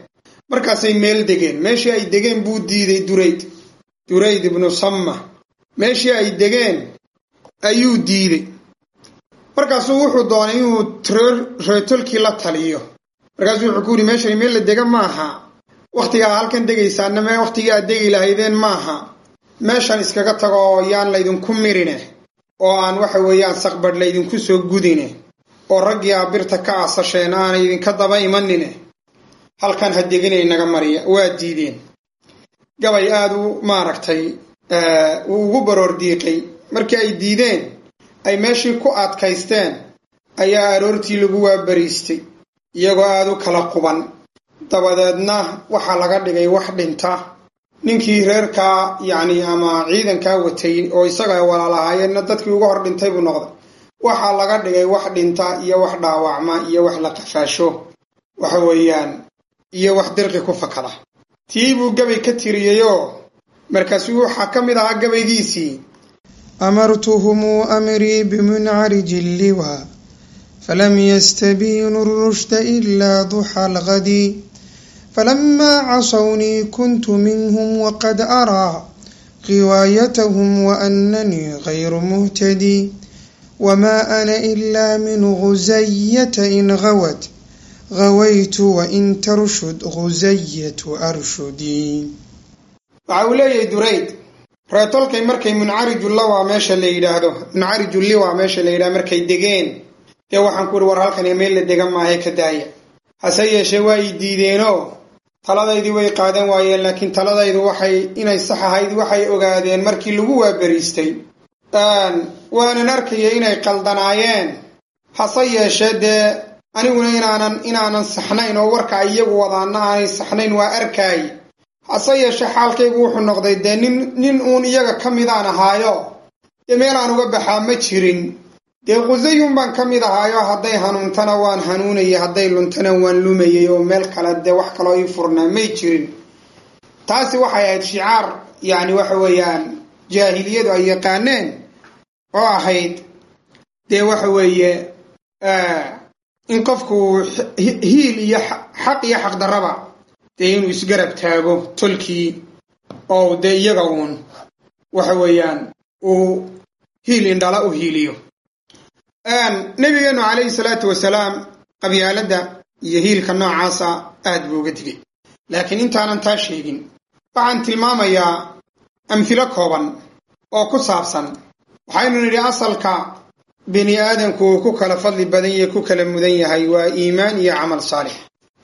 markaasay meel degeen meeshii ay degeen buu diiday durayd durayd ibnu samma meeshii ay degeen ayuu diiday markaasuu wuxuu doonay inuu reetolkii la taliyo markaasuu wuxuu ku yidhi meeshani meel la dega maaha wakhtigaa halkan degaysaana me wakhtigii aad degi lahaydeen maaha meeshan iskaga tago oo yaan laydinku mirine oo aan waxa weeyaan saqbadh laydinku soo gudine oo raggii aa birta ka aasasheen aanay idinka daba imanine halkan ha deginay naga mariya waa diideen gabay aada u maaragtay uu ugu baroor diiqay markii ay diideen ay meeshii ku adkaysteen ayaa aroortii lagu waabariistay iyagoo aada u kala quban dabadeedna waxaa laga dhigay wax dhinta ninkii reerkaa yacni ama ciidankaa watay oo isaga walaalahaayeenna dadkii uga hor dhintay buu noqday waxaa laga dhigay wax dhinta iyo wax dhaawacma iyo wax la qafaasho waxa weeyaan iyo wax dirqi ku fakada tii buu gabay ka tiriyeyoo markaasuu waxaa ka mid ahaa gabaygiisii amartuhum amrii bimuncariji lliwa falam yastabiinu الrushda ila duxa algadi falama casawnii kuntu minhm waqad araa riwaayathm waananii غayru muhtadi wma ana ila min guzayata in gawat gawaytu wain tarshud guzayatu arshudii waxa uu leeyahay durayd reetolkay markay muncarijulliwa meesha la yidhaahdo muncarijulliwa meesha la yidhahdo markay degeen dee waxaan ku ihi war halkan meel la dega maahe ka daaya hase yeeshee waa i diideenoo taladaydii way qaadan waayeen laakiin taladaydu waxay inay sax ahayd waxay ogaadeen markii lagu waabariistay waanan arkaya inay qaldanaayeen hase yeeshee dee aniguna inaanan inaanan saxnayn oo warka iyagu wadaana aanay saxnayn waa arkaay hase yeeshee xaalkaygu wuxuu noqday dee nin nin uun iyaga ka midaan ahaayo dee meel aan uga baxaa ma jirin dee qusayun baan ka mid ahaayo hadday hanuuntana waan hanuunayay hadday luntana waan lumayay oo meel kale dee wax kaloo ii furnaa may jirin taasi waxay ahayd shicaar yacni waxa weeyaan jaahiliyadu ay yaqaaneen oo ahayd dee waxa weeye in qofku hiil iyo xaq iyo xaqdarraba dee inuu isgarab taago tolkii oo dee iyaga uun waxa weeyaan uu hiil indhala u hiiliyo nebigeennu calayhi salaatu wasalaam qabyaaladda iyo hiilka noocaasa aad buu uga digay laakiin intaanan taa sheegin waxaan tilmaamayaa amhilo kooban oo ku saabsan waxaynu nidhi asalka bini aadamku uu ku kala fadli badan yahe ku kala mudan yahay waa iimaan iyo camal saalix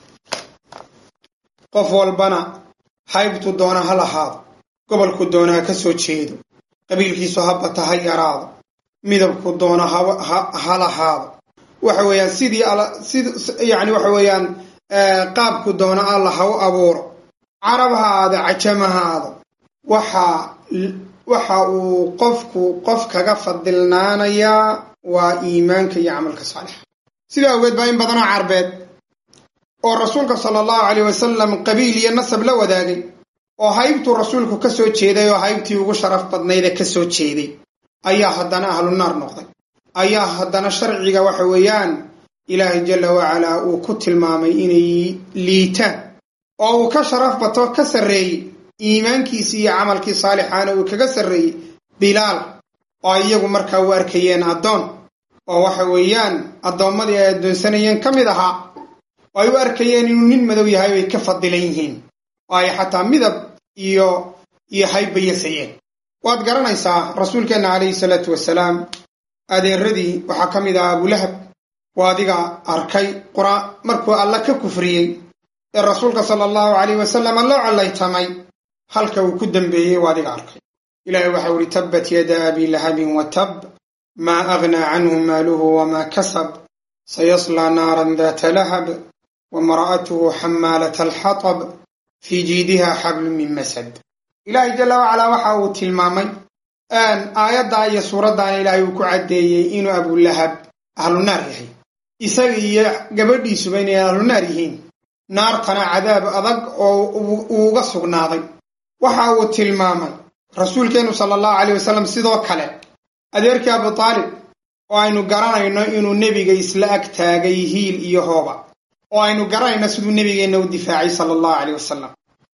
qof walbana haybtu doona ha lahaado gobolku doona ha ka soo jeedo qabiilkiisu habata ha yaraado midabku doona ha lahaado waxa weeyaan sidii yani waxa weeyaan qaabku doona alla ha u abuuro carab ha aado cajama ha aado waxa waxa uu qofku qof kaga fadilnaanayaa waa iimaanka iyo camalka saalixa sidaa awgeed baa in badanoo carbeed oo rasuulka sala allahu caleyh wasalam qabiil iyo nasab la wadaagay oo haybtuu rasuulku ka soo jeeday oo haybtii ugu sharaf badnayde ka soo jeeday ayaa haddana ahlu naar noqday ayaa haddana sharciga waxa weeyaan ilaahay jalla wacalaa uu ku tilmaamay inay liitaan oo uu ka sharaf bato ka sarreeyey iimaankiisii iyo camalkii saalixaana uu kaga sarreeyey bilaal oo ay iyagu markaa u arkayeen addoon oo waxa weeyaan addoommadii ay addoonsanayeen ka mid ahaa oo ay u arkayeen inuu nin madow yahay bay ka fadilan yihiin oo ay xataa midab iyo iyo haybayasayeen waad garanaysaa rasuulkeenna calayhi salaatu wasalaam adeeradii waxaa ka mid ah abulahab waa adiga arkay qura markuu alla ka kufriyey ee rasuulka sala allahu calayh wasalama loo collaytamay halka uu ku dembeeyey waa adiga arkay ilaahay waxau ihi tabbat yada abi lahabin wa tab maa aghnaa canhu maaluhu wamaa kasab sayaslaa naaran daata lahab wamra'atuhu xamaalata alxatab fii jiidiha xablun min masad ilaahay jalla wacalaa waxa uu tilmaamay aayaddaa iyo suuraddaana ilaahay uu ku caddeeyey inuu abulahab ahlunaar yahay isaga iyo gabadhiisuba inay ahlunaar yihiin naartana cadaab adag oo uu uga sugnaaday waxa uu tilmaamay rasuulkeennu sala allahu caleyh wasalam sidoo kale adeerkii abu taalib oo aynu garanayno inuu nebiga isla ag taagay hiil iyo hooba oo aynu garanayno siduu nebigeenna u difaacay sala allahu caleyh wasalam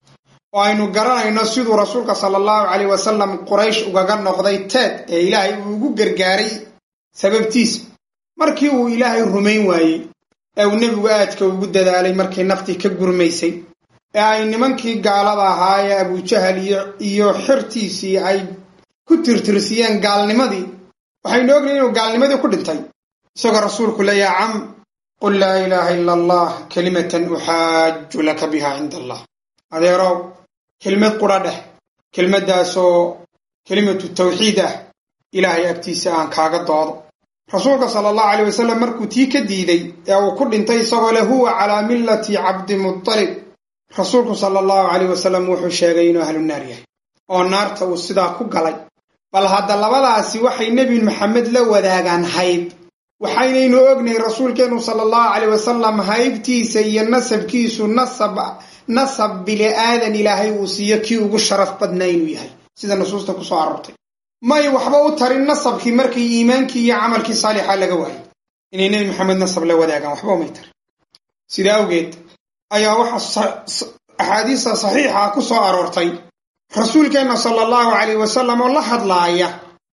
oo aynu garanayno siduu rasuulka sala allahu caleyh wasalam quraysh ugaga noqday teed ee ilaahay uu ugu gargaaray sababtiisa markii uu ilaahay rumayn waayey ee uu nebigu aadka ugu dadaalay markii naftii ka gurmaysay ee ay nimankii gaalada ahaa ee abujahal iyo xirtiisii ay ku tirtirsiyeen gaalnimadii waxaynu ognahy inuu gaalnimadii ku dhintay isagoo rasuulku leeya cam qul laa ilaaha ila allah kelimatan uxaaju laka biha cinda allah adeerow kelmad qudha dheh kelmaddaasoo kelimatu tawxiid ah ilaahay agtiisa aan kaaga doodo rasuulka sala allahu caleyh wasalam markuu tii ka diiday ee uu ku dhintay isagoo leh huwa calaa millati cabdimutalib rasuulku sala allahu caleyh wasalam wuxuu sheegay inuu ahlu naar yahay oo naarta uu sidaa ku galay bal hadda labadaasi waxay nebi maxamed la wadaagaan hayb waxaynaynu ognahay rasuulkeennu sala allahu caleyh wasalam haybtiisa iyo nasabkiisu nasab nasab bili aadan ilaahay uu siiyo kii ugu sharaf badnaa inuu yahay sida nusuusta kusoo aroortay may waxba u tarin nasabkii markii iimaankii iyo camalkii saalixa laga waayay inay nebi maxamed nasab la wadaagaan waxba umay tarin sida awgeed ayaa waxaa axaadiista saxiixa ku soo aroortay rasuulkeenna sala allahu caleyh wasalam oo la hadlaaya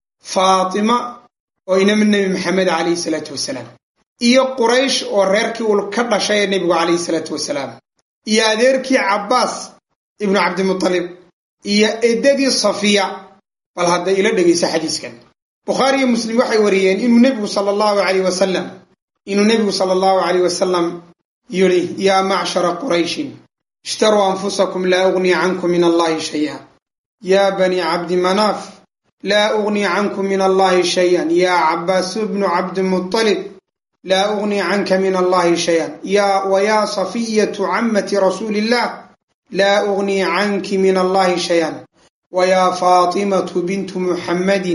faatima oo inama nebi maxamed calayhi salaatu wasalaam iyo quraysh oo reerkii uu ka dhashay ee nebigu calayhi salaatu wasalaam iyo adeerkii cabbaas ibnu cabdimutalib iyo eddadii safiya bal hadda ila dhegaysa xadiiskan bukhaari iyo muslim waxay wariyeen inuu nebigu sala allahu caleyh wasalam inuu nebigu sala allahu caleyh wasalam yidhi yaa macshara qurayshin ishtaruu anfusakum laa ugnii cankum min allahi shaya yaa bani cabdi manaaf laa ugnii cankum min allahi shayan yaa cabbaasu bnu cabdimutalib laa ugnii canka min allahi shayan wayaa safiyatu cammati rasuuli illah laa ugnii canki min allahi shayan wayaa faatimatu bintu muxammadin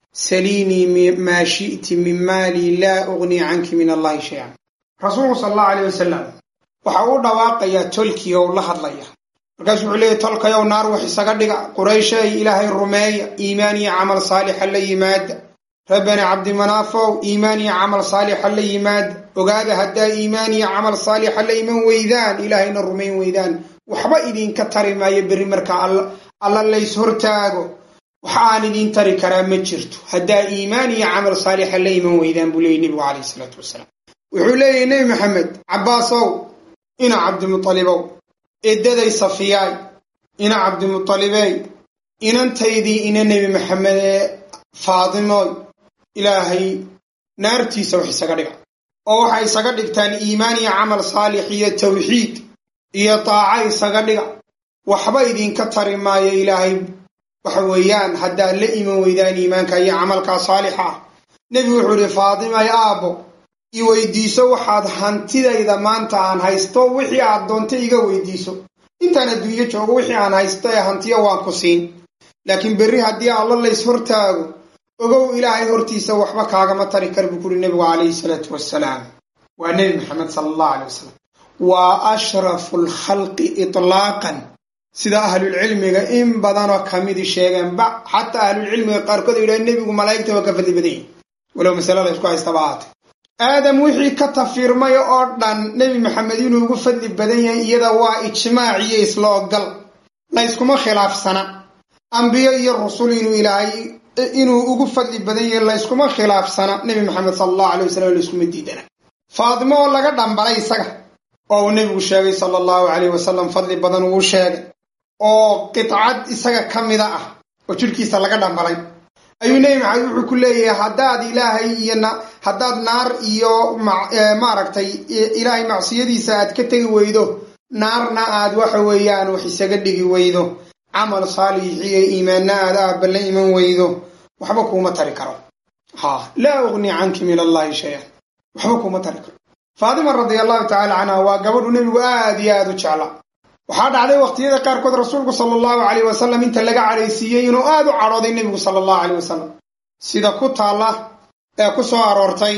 saliinii maa shi'ti min maalii laa ugnii canki min allahi shayan rasuulku sala allahu aleyh wasalam waxa uu dhawaaqayaa tolkii ou la hadlaya markaasuu wuxuu leeyahy tolkayow naar wax isaga dhiga qurayshay ilaahay rumeeya iimaan iyo camal saalixa la yimaada ree bani cabdimanaafow iimaan iyo camal saalixa la yimaada ogaada haddaa iimaan iyo camal saalixa la iman weydaan ilaahayna rumayn weydaan waxba idinka tari maayo berri markaa alla lays hortaago waxa aan idiin tari karaa ma jirto haddaa iimaan iyo camal saalixa la iman weydaan buu leeyay nebigu calayhi salaatu wasalaam wuxuu leeyahy nebi maxamed cabbaasow ina cabdimualibow eeddaday safiyaay ina cabdimualibey inantaydii ina nebi maxamed ee faadimooy ilaahay naartiisa wax isaga dhiga oo waxay isaga dhigtaan iimaan iyo camal saalix iyo tawxiid iyo daaca isaga dhiga waxba idinka tari maayo ilaahay waxa weeyaan haddaad la iman weydaan iimaanka iyo camalkaa saalixa ah nebigu wuxuu ihi faadimay aabbo i weydiiso waxaad hantidayda maanta aan haysto wixii aad doonto iga weydiiso intaan adduunyo joogo wixii aan haysto ee hantiyo waan ku siin laakiin berri haddii alla lays hortaago ogow ilaahay hortiisa waxba kaagama tari kar buu kuri nebigu calayhi salaatu wasalaam waa nebi maxamed sala allahu alay wasalam waa ashrafu lkhalqi itlaaqan sida ahlulcilmiga in badanoo kamidi sheegeen ba xataa ahlulcilmiga qaarkood ay yidhahen nebigu malaa'igta waa ka fadli badan yahi walow masale la ysku haystaba ahaatay aadam wixii ka tafiirmay oo dhan nebi maxamed inuu ugu fadli badan yahay iyada waa ijmaac iyo isla ogal layskuma khilaafsana ambiyo iyo rusul inuu ilaahay inuu ugu fadli badan yahay layskuma khilaafsana nebi maxamed sala allahu alay wasalam layskuma diidana faadimo oo laga dhambalay isaga oo uu nebigu sheegay sala allahu calayh wasalam fadli badan uu sheegay oo qidcad isaga ka mida ah oo jidhkiisa laga dhambalay ayuu nebi maxamed wuxuu ku leeyahay haddaad ilaahay iyo haddaad naar iyo maaragtay ilaahay macsiyadiisa aad ka tegi weydo naarna aad waxa weeyaan wax isaga dhigi weydo camal saalixiyo iimaanna aad aabba la iman weydo waxba kuuma tari karo ha laa ugnii canki min allahi shayan waxba kuuma tari karo faatima radia allahu tacala canha waa gabadhu nebigu aad iyo aad u jeclaa waxaa dhacday waqtiyada qaarkood rasuulku sala allahu caleyh wasalam inta laga cadhaysiiyey inuu aad u cadhooday nebigu sala allahu caleyh wasalam sida ku taalla ee ku soo aroortay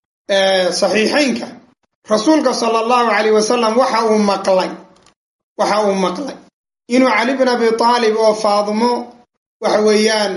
saxiixaynka rasuulka sala allahu caleyh wasalam waxa uu maqlay waxa uu maqlay inuu cali bin abi taalib oo faadimo waxa weeyaan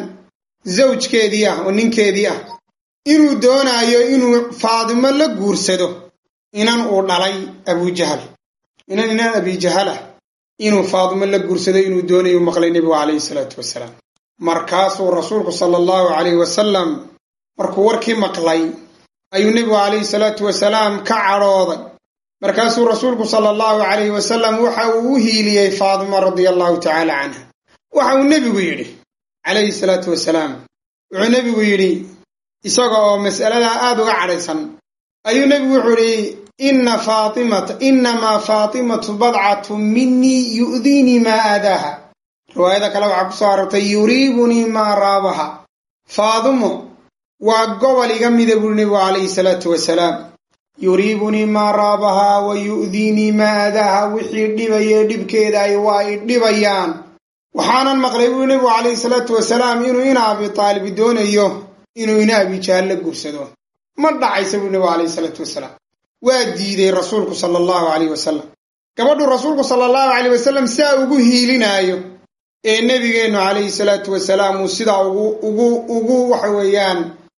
zawjkeedii ah oo ninkeedii ah inuu doonaayo inuu faadimo la guursado inan uu dhalay abujahal inan inan abijahalah inuu faadimo la guursaday inuu doonayu maqlay nebigu calayhi salaatu wasalaam markaasuu rasuulku sala allahu calayhi wasalam markuu warkii maqlay ayuu nebigu calayhi salaatu wasalaam ka cadhooday markaasuu rasuulku sala allahu calayhi wasalam waxa uu u hiiliyey faadima radia allahu tacaala canha waxa uu nebigu yidhi calayhi salaatu wasalaam wuxuu nebigu yidhi isaga oo mas'aladaa aada uga cadhaysan ayuu nebigu wuxuu yidhi inna faatimata innamaa faatimatu badcatu minii yu'diinii maa aadaaha riwaayada kale waxaa ku soo arortay yuriibunii maa raabaha faadimo waa gobol iga mida buuri nebigu calayhi salaatu wasalaam yuriibunii maa raabahaa wa yu'diinii maa aadaaha wixii dhibaye dhibkeeda ay waa ay dhibayaan waxaanan maqlay buuri nebigu calayhi salaatu wasalaam inuu ina abi taalib doonayo inuu ina abijahaal la guursado ma dhacaysa buuri nebigu calayhi salaatu wasalaam waa diiday rasuulku sala allahu calayh wasalam gabadhu rasuulku sala allahu calayh wasalam sidaa ugu hiilinaayo ee nebigeennu calayhi salaatu wasalaam uu sidaa ugu ugu ugu waxa weeyaan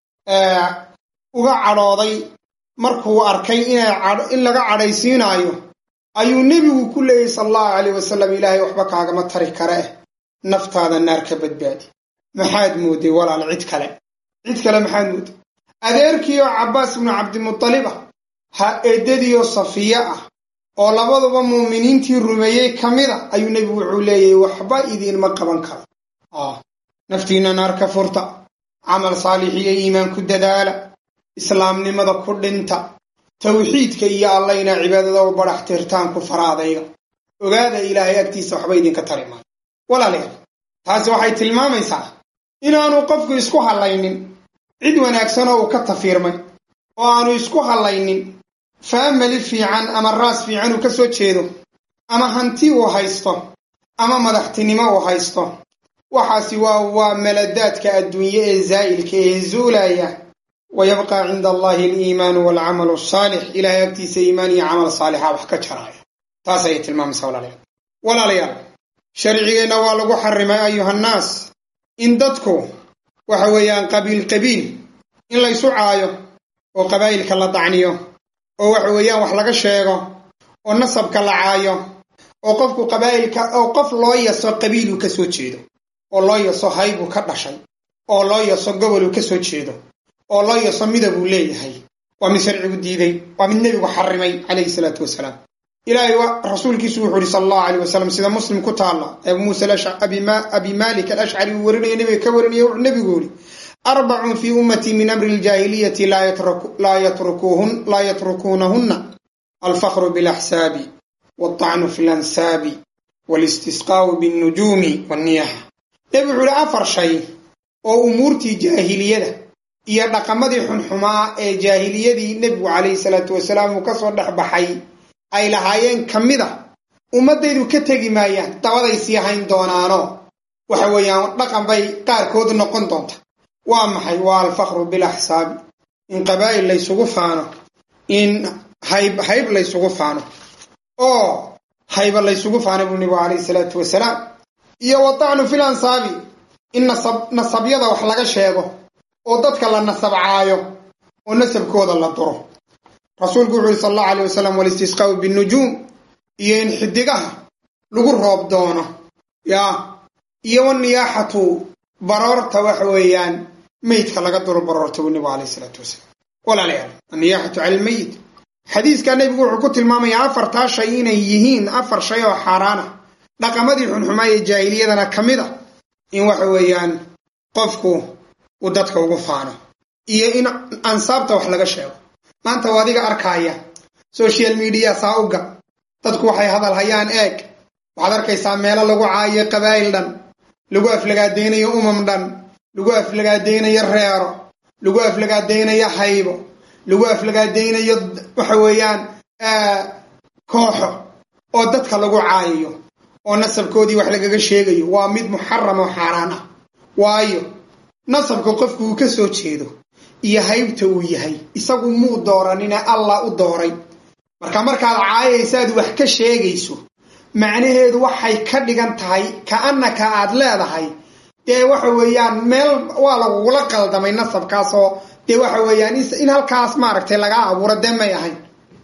uga cadhooday markuu arkay inay in laga cadhaysiinaayo ayuu nebigu ku leeyay sala allahu calayh wasalam ilaahay waxba kaagama tari kare eh naftaada naar ka badbaadi maxaad mooday walaal cid kale cid kale maxaad mooday adeerkiioo cabbaas ibnu cabdimutalib ah ha eedadiioo safiye ah oo labaduba muuminiintii rumeeyey ka mid a ayuu nebigu wuxuu leeyahy waxba idiinma qaban karo naftiinna naar ka furta camal saalix iyo iimaan ku dadaala islaamnimada ku dhinta tawxiidka iyo alla inaa cibaadada u badax tirtaan ku faraadayga ogaada ilaahay agtiisa waxba idinka tari maayo walaalayaal taasi waxay tilmaamaysaa inaanu qofku isku hallaynin cid wanaagsanoo uu ka tafiirmay oo aanu isku hallaynin faamali fiican ama raas fiican uu ka soo jeedo ama hanti uu haysto ama madaxtinimo uu haysto waxaasi waa waa maladaadka adduunye ee zaa'ilka ee zuulaya wa yabqaa cinda allahi aliimaanu waalcamalu asaalix ilaahay agtiisa iimaan iyo camal saalixa wax ka jaraaya taas ayay tilmaamaysaa walaalayaal walaalayaal sharcigeenna waa lagu xarimay ayuhannaas in dadku waxa weeyaan qabiil qabiil in laysu caayo oo qabaa'ilka la dacniyo oo waxa weeyaan wax laga sheego oo nasabka la caayo oo qofku qabaa'ilka oo qof loo yaso qabiiluu ka soo jeedo oo loo yaso haybuu ka dhashay oo loo yaso goboluu ka soo jeedo oo loo yaso midabuu leeyahay waa mid sharcigu diiday waa mid nebigu xarimay calayhi salaatu wasalaam ilaahay rasuulkiisu wuxuu yihi sala allahu alayh wasalam sida muslim ku taalla abu muusa abi malik alashcari uu warinaya nebiga ka warinaya wuxuu nebigu yihi arbacun fii ummatii min amri ljaahiliyati laa yatrukuunahunna alfakru bilaxsaabi walطacnu fi lansaabi walistisqaau binnujuumi walniyaxa nebigu wuxuu yihi afar shay oo umuurtii jaahiliyada iyo dhaqamadii xunxumaa ee jaahiliyadii nebigu calayhi salaatu wasalaam uu kasoo dhex baxay ay lahaayeen ka mid a ummaddaydu ka tegi maayaan dabaday sii hayn doonaano waxa weeyaan dhaqan bay qaarkood noqon doonta waa maxay waa alfakru bilaxsaabi in qabaa'il laysugu faano in hayb hayb laysugu faano oo hayba laysugu faano buu nebigu calayhi salaatu wasalaam iyo watacnu fil ansaabi in nasab nasabyada wax laga sheego oo dadka la nasabcaayo oo nasabkooda la duro rasuulku wuxu uhi sal allahu alay wasalam walistisqaau binnujuum iyo in xidigaha lagu roob doono yaa iyo waniyaaxatu baroorta waxa weeyaan meydka laga duro baroorta buu nebigu alayh isalaatu wasalaam walaalayaal anniyaaxatu cala almeyit xadiiskaa nebigu wuxuu ku tilmaamayaa afartaa shay inay yihiin afar shay oo xaaraana dhaqamadii xunxumaa ee jaahiliyadana ka mid a in waxa weeyaan qofku uu dadka ugu faano iyo in ansaabta wax laga sheego maanta waa adiga arkaaya social media saauga dadku waxay hadal hayaan eeg waxaad arkaysaa meelo lagu caayo qabaa'il dhan lagu aflagaadaynayo umam dhan lagu aflagaadaynayo reero lagu aflagaadaynayo haybo lagu aflagaadaynayo waxa weeyaan kooxo oo dadka lagu caayayo oo nasabkoodii wax lagaga sheegayo waa mid muxaram oo xaaraan ah waayo nasabka qofku uu ka soo jeedo iyo haybta uu yahay isagu muu dooranina allah u dooray marka markaad caayaysaad wax ka sheegayso macnaheedu waxay ka dhigan tahay ka-annaka aad leedahay dee waxa weeyaan meel waa lagugula qaldamay nasabkaasoo dee waxa weeyaan in halkaas maaragtay lagaa abuuro dee may ahayn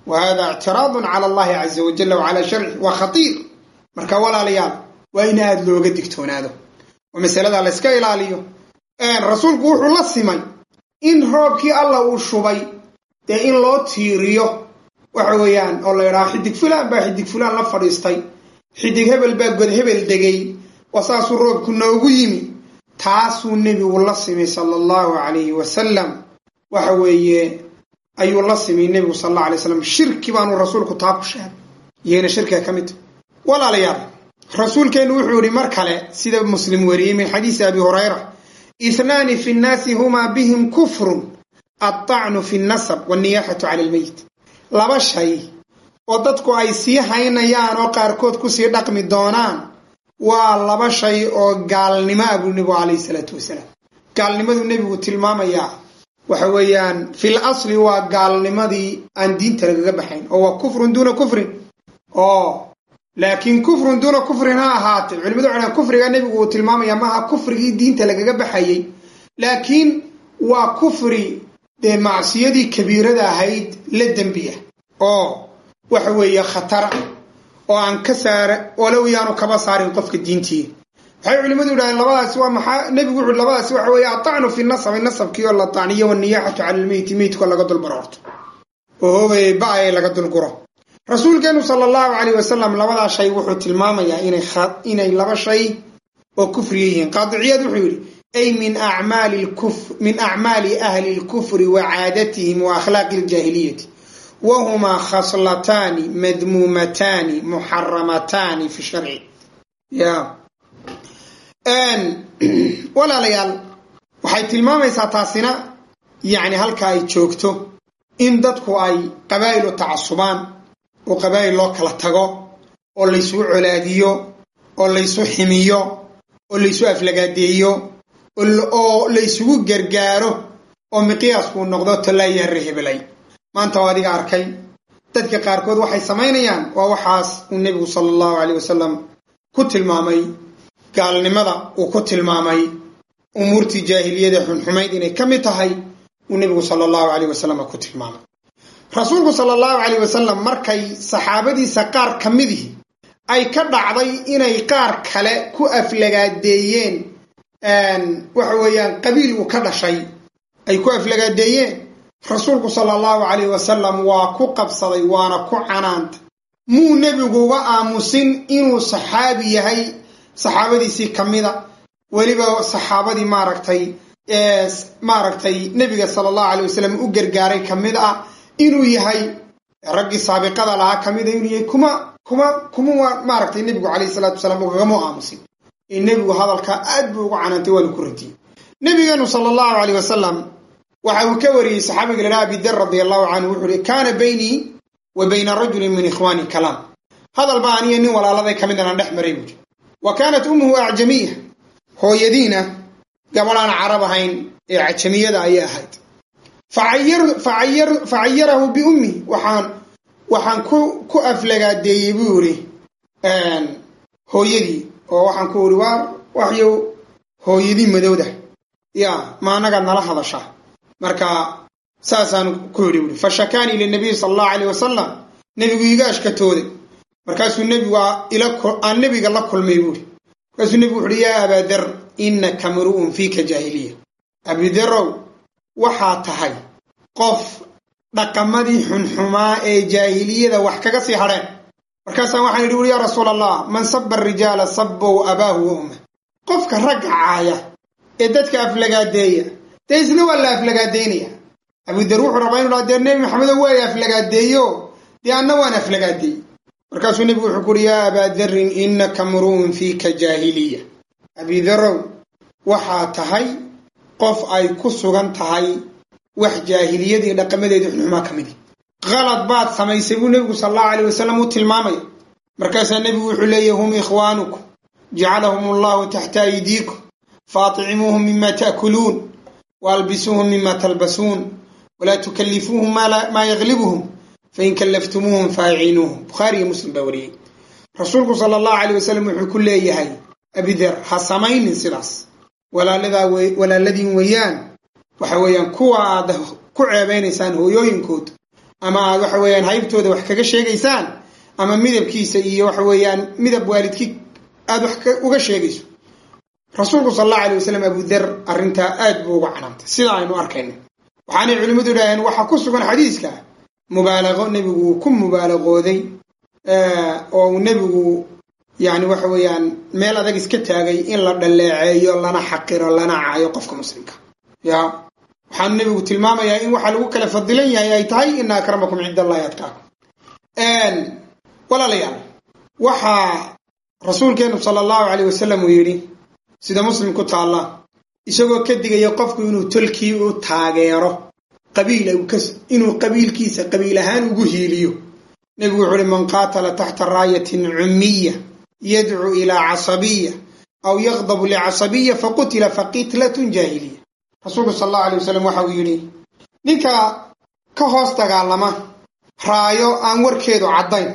wa hada ictiraadun cala allahi caza wajalla wacala sharci waa khatiir marka walaalayaal waa in aada looga digtoonaado oo masalada la yska ilaaliyo rasuulku wuxuu la simay in roobkii alla uu shubay dee in loo tiiriyo waxa weeyaan oo la yidhaha xidig fulaan baa xidig fulaan la fadhiistay xidig hebel baa god hebel degay oo saasuu roobku noogu yimi taasuu nebigu la simay sala allahu calayhi wasalam waxa weeye ayuu la simay nebigu sal alla alay slam shirki baanu rasuulku taa ku sheegay iyayna shirkiga ka mid tahy walaalayaal rasuulkeennu wuxuu yihi mar kale sida muslim wariyey min xadiisi abi hurayra ithnaani fi nnaasi humaa bihim kufrun addacnu fi nnasab wanniyaaxatu cala almeyit laba shay oo dadku ay sii haynayaan oo qaarkood kusii dhaqmi doonaan waa laba shay oo gaalnimo ah buu nebigu calayhi salaatu wasalaam gaalnimaduu nebigu tilmaamayaa waxa weeyaan fil asli waa gaalnimadii aan diinta lagaga baxayn oo waa kufrun duuna kufrin oo laakiin kufrun duuna kufrin ha ahaatee culimadu waxay kufriga nebigu uu tilmaamaya maaha kufrigii diinta lagaga baxayay laakiin waa kufri dee macsiyadii kabiirada ahayd la dembiya oo waxa weeye khatara oo aan ka saara walow yaanu kaba saarin qofka diintii waxay culimadu yidhahdeen labadaasi waa maxaa nebigu wuxuu labadaasi waxa weeye atacnu fi nasabi nasabkii oo la tacniyo waniyaaxatu cala almeyti meydkoo laga dulbaroorto oo hoobay ba-ay laga dulguro rasuulkeenu sala allahu calayh wasalam labadaa shay wuxuu tilmaamayaa inay inay laba shay oo kufriya yihiin qaadiciyaad wuxuu yidhi ay min acmaali min acmaali ahli lkufri wa caadatihim wa akhlaaqi aljaahiliyati wahumaa khaslataani madmuumataani muxaramataani fi sharci ya walaalayaal waxay tilmaamaysaa taasina yacni halka ay joogto in dadku ay qabaa'il u tacasubaan oo qabaa'il loo kala tago oo laysugu colaadiyo oo laysu ximiyo oo laysu aflagaadeeyo oo laysugu gargaaro oo miqyaaskuu noqdo tallaayaare hebelay maanta oo adiga arkay dadka qaarkood waxay samaynayaan waa waxaas uu nebigu sala allahu caleyh wasalam ku tilmaamay gaalnimada uu ku tilmaamay umuurtii jaahiliyada xunxumayd inay ka mid tahay uu nebigu sala allahu caleyh wasalam ku tilmaamay rasuulku sala allahu caleyh wasalam markay saxaabadiisa qaar ka midihi ay ka dhacday inay qaar kale ku aflagaadeeyeen waxa weeyaan qabiil uu ka dhashay ay ku aflagaadeeyeen rasuulku sala allahu calayh wasalam waa ku qabsaday waana ku canaantay muu nebigu uga aamusin inuu saxaabi yahay saxaabadiisii ka mida weliba saxaabadii maaragtay maaragtay nebiga sala allahu calay wasalam u gargaaray ka mid ah inuu yahay raggii saabiqada lahaa ka mida inuu yahay kuma kuma kuma maaragtay nebigu calayhi salaatu wasalaam ugagama aamusin ee nebigu hadalkaa aad buu ugu canaantay waana ku radiyey nebigeenu sala allahu caleyh wasalam waxa uu ka wariyey saxaabiga la dhaha abidar radi allahu canhu wuxuu uhi kaana baynii wa bayna rajulin min ikhwaani kalaam hadal baa aniyo nin walaaladay ka mid anaan dhex maray buuri wa kaanat ummuhu acjamiya hooyadiina gabadhaan carab ahayn ee cajamiyada ayay ahayd facayarahu biummi waxaan waxaan ku ku aflagaadeeyey buu yidhi hooyadii oo waxaan ku idhi waa waxyow hooyadii madowda ya ma anagaad nala hadashaa marka saasaan ku yidhi buui fa shakaanii linabiyi sala allahu caleyh wasalam nebigu iga ashkatooday markaasuu nebigu aan nebiga la kulmay buuri markaasuu nebigu wuxuuhi yaa abaadar innaka mru'un fiika jaahiliya abidarow waxaa tahay qof dhaqamadii xunxumaa ee jaahiliyada wax kaga sii hadheen markaasaan waxaan yidhi uri yaa rasuul allah man saba arijaala sabow abaahu wa ummah qofka ragga caaya ee dadka aflagaadeeya dee isna waa la aflagaadeynaya abudar wuxuu rabaa inu dhaa dee nebi maxamedo waa aflagaadeeyo dee anna waan aflagaadeeyey markaasuu nebigu wuxuu ku uhi yaa abaa darin innaka mru'un fiika jaahiliya abidarow waxaa tahay qof ay ku sugan tahay wax jaahiliyadii dhaqamadeedii xunxumaa ka midi qalad baad samaysay buu nebigu sala allahu aleyh wasalam u tilmaamaya markaasaa nebigu wuxuu leeyahy hum ikhwaanukum jacalahum allahu taxta aydiikum faaticimuuhum mima ta'kuluun waalbisuuhum mima talbasuun walaa tukallifuuhum maa yaglibuhum fain kallaftumuuhum faaciinuuhum bukhaariyo muslim baa wariyey rasuulku sala allahu aleyh wasalam wuxuu ku leeyahay abider ha samaynin sidaas walaaladiin weeyaan waxa weeyaan kuwa aad ku ceebeynaysaan hooyooyinkood ama aad waxa weeyaan haybtooda wax kaga sheegaysaan ama midabkiisa iyo waxa weeyaan midab waalidkii aad wax uga sheegayso rasuulku sal allahu alay wasalam abudar arrintaa aad buu uga canaantay sida aynu arkayno waxaanay culimmadu idhaaheen waxaa ku sugan xadiiska mubaalaqo nebigu uu ku mubaalaqooday oo uu nebigu yani waxa weeyaan meel adag iska taagay in la dhalleeceeyo lana xaqiro lana caayo qofka muslimka ya waxaanu nebigu tilmaamayaa in waxa lagu kala fadilan yahay ay tahay ina akramakum cind allahi atqaakum walaalayaal waxaa rasuulkeenu sala allahu caleyh wasalam uu yidhi sida muslim ku taalla isagoo ka digaya qofku inuu tolkii u taageero qabiil inuu qabiilkiisa qabiil ahaan ugu hiiliyo nebigu wuxu uhi man qaatala taxta raayatin cummiya yadcuu ilaa casabiya aw yaqdabu licasabiya faqutila faqitlatun jaahiliya rasuulku sal allahu alay wasalam waxa uu yidhi ninka ka hoos dagaalama raayo aan warkeedu caddayn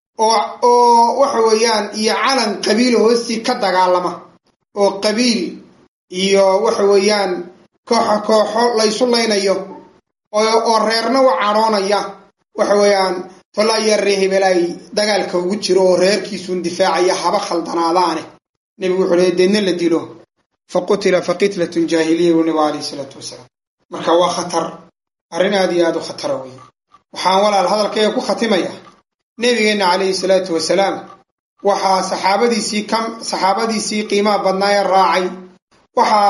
oo waxa weeyaan iyo calan qabiil hoostii ka dagaalama oo qabiil iyo waxa weeyaan kooxo kooxo laysu laynayo oo reerna u cadhoonaya waxa weeyaan tolaya ree hebelaay dagaalka ugu jiro oo reerkiisuun difaacaya haba khaldanaadaane nebigu wuxuu leey deedna la dilo fa qutila fa qitlatun jaahiliya buu nebigu alayhi salaatu wasalaam marka waa khatar arrin aad iyo aad u khatara wey waxaan walaal hadalkayga ku khatimaya nebigeenna calayhi salaatu wasalaam waxaa saxaabadiisii ka saxaabadiisii qiimaha badnaa ee raacay waxa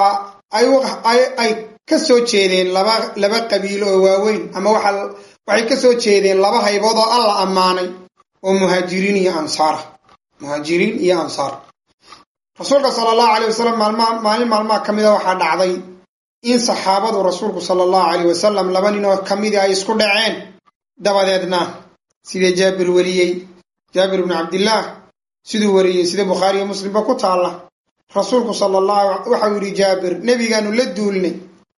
ay ka soo jeedeen laba laba qabiilo oo waaweyn ama waxay ka soo jeedeen laba haybood oo alla ammaanay oo muhaajiriin iyo ansaara muhaajiriin iyo ansaar rasuulka sala allahu aleyh wasalam maalmaa maalin maalmaha ka mida waxaa dhacday in saxaabadu rasuulku sala allahu aleyh wasalam laba nin oo ka midii ay isku dhaceen dabadeedna sida jaabir wariyey jaabir bnu cabdillaah siduu wariyey sida bukhaariyo muslimba ku taalla rasuulku sala allahu waxau yidhi jaabir nebigaanu la duulnay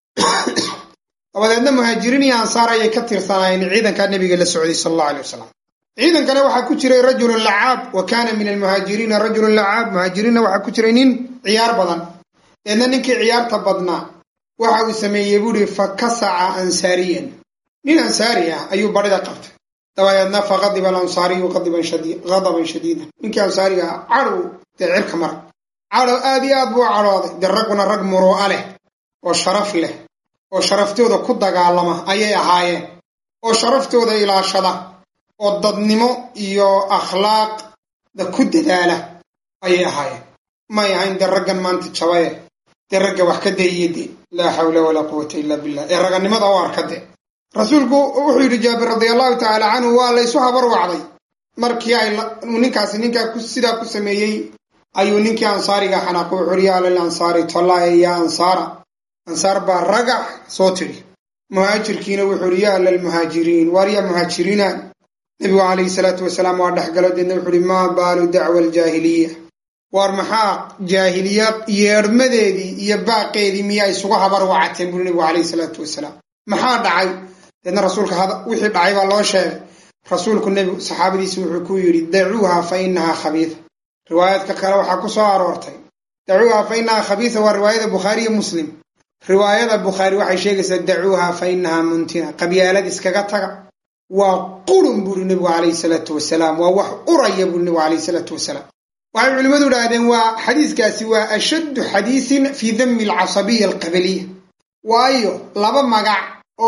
dabadeedna muhaajiriin iyo ansaar ayay ka tirsanaayeen ciidankaa nebiga la socday sala allahu aley wasalam ciidankana waxaa ku jiray rajulun lacaab wa kaana min almuhaajiriina rajulun lacaab muhaajiriinna waxaa ku jiray nin ciyaar badan deedna ninkii ciyaarta badnaa waxa uu sameeyey buuhi fa kasaca ansaariyan nin ansaari ah ayuu badhida qabtay dabadeedna fa qadiba alansaariyu qadaban shadiidan ninkii ansaariga ah cadhow dee cirka mara cadhow aad iyo aad buu cadhooday dee ragguna rag muruu'a leh oo sharaf leh oo sharaftooda ku dagaalama ayay ahaayeen oo sharaftooda ilaashada oo dadnimo iyo akhlaaqda ku dadaala ayay ahaayeen may ahayn dee raggan maanta jabaye dee ragga wax ka dayiye de laa xawla walaa quwata illa billah ee ragannimada u arka de rasuulku wuxuu yidhi jaabir radia allahu tacaala canhu waa laysu habar wacday markii ay ninkaasi ninkaa sidaa ku sameeyey ayuu ninkii ansaariga xanaaqo wuxuu yidhi yaa lil ansaari tollaaya yaa ansaara ansaar baa ragax soo tidhi muhaajirkiina wuxuu yidhi yaa lalmuhaajiriin waar yaa muhaajiriina nebigu calayhi salaatu wasalaam waa dhexgalo deedna wuxuu yidhi maa baalu dacwa aljaahiliya waar maxaa jaahiliya yeedhmadeedii iyo baaqeedii miyaa isugu habar wacateen buuri nebigu calayhi salaatu wasalaam maxaa dhacay deedna rasuulka wixii dhacay baa loo sheegay rasuulku nebigu saxaabadiisi wuxuu ku yidhi dacuuha fa inahaa khabiida riwaayaadka kale waxaa ku soo aroortay dacuuha fa inahaa khabiisa waa riwaayada bukhaari iyo muslim riwaayada bukhaari waxay sheegaysaa dacuuha fa inahaa muntina qabyaalad iskaga taga waa qurun buuri nebigu calayhi salaatu wasalaam waa wax uraya buuri nebigu calayhi salaatu wasalaam waxay culimmadu idhaahdeen waa xadiiskaasi waa ashaddu xadiisin fii dami alcasabiya alqabaliya waayo laba magac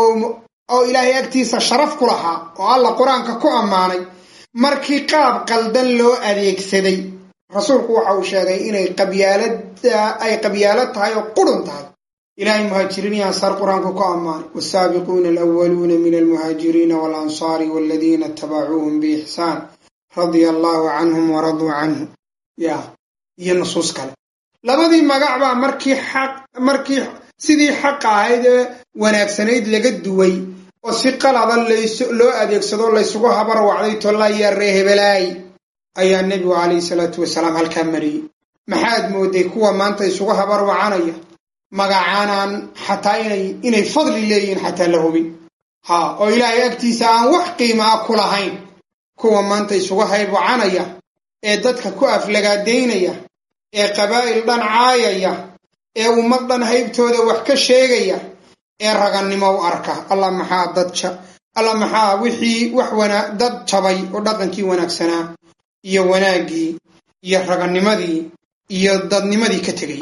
oo ilaahay agtiisa sharaf ku lahaa oo alla qur-aanka ku ammaanay markii qaab qaldan loo adeegsaday rasuulku waxa uu sheegay inay qabyaalada ay qabyaalad tahay oo qurun tahay ilaahay muhaajiriin iyo ansaar qur-aanku ku ammaanay wasaabiquuna alwaluuna min almuhaajiriina waalansaari waladiina itabacuuhum biixsaan radia allaahu canhum waraduu canhu ya iyo nusuus kale labadii magac baa markii xaq markii sidii xaqa ahayd ee wanaagsanayd laga duway oo si qalada loo adeegsado laysugu habar wacday tollaya ree hebelaay ayaa nebigu calayhi salaatu wasalaam halkaa mariyey maxaad mooday kuwa maanta isugu habar wacanaya magacaanaan xataa inay inay fadli leeyihiin xataa la hubin ha oo ilaahay agtiisa aan wax qiimaa ku lahayn kuwa maanta isugu hayb wacanaya ee dadka ku aflagaadaynaya ee qabaa'il dhan caayaya ee ummad dhan haybtooda wax ka sheegaya ee ragannimo u arka allah maxaa dad alla maxaa wixii wax wana dad jabay oo dhaqankii wanaagsanaa iyo wanaaggii iyo raganimadii iyo dadnimadii ka tegey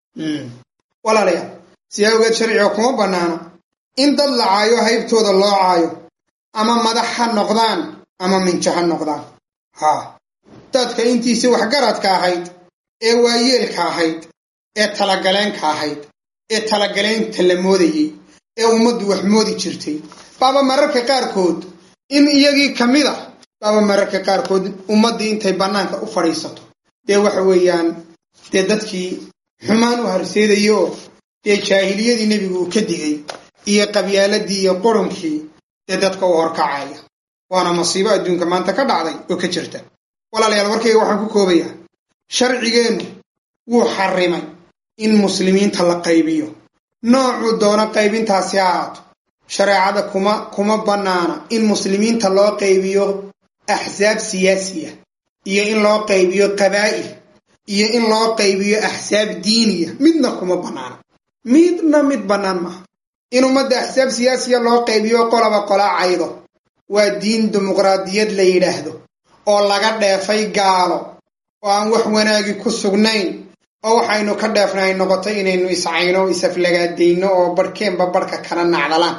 walaalayaal sidaa ogeed sharciga kuma bannaana in dad la caayo haybtooda loo caayo ama madax ha noqdaan ama minjo ha noqdaan haa dadka intiisii waxgaradka ahayd ee waayeelka ahayd ee talagaleenka ahayd ee talagaleynta la moodayey ee ummaddu wax moodi jirtay baaba mararka qaarkood in iyagii ka mid a baaba mararka qaarkood ummaddii intay bannaanka u fadhiisato dee waxa weeyaan dee dadkii xumaan u harseedaya oo dee jaahiliyadii nebigu uu ka digay iyo qabyaaladii iyo qurunkii dee dadka u horkacaya waana masiibo adduunka maanta ka dhacday oo ka jirta walaalayaal warkayga waxaan ku koobayaa sharcigeennu wuu xarrimay in muslimiinta la qaybiyo noocuu doono qaybintaasi ha ahaato shareecada kuma kuma bannaana in muslimiinta loo qaybiyo axsaab siyaasiya iyo in loo qaybiyo qabaa'il iyo in loo qaybiyo axsaab diiniya midna kuma bannaana midna mid bannaan maaha in ummadda axsaab siyaasiya loo qaybiyo qolaba qolaa caydo waa diin dimuqraadiyad la yidhaahdo oo laga dheefay gaalo oo aan wax wanaagi ku sugnayn oo waxaynu ka dheefnay noqotay inaynu iscayno isaflagaadayno oo barhkeenba barhka kala nacdalaan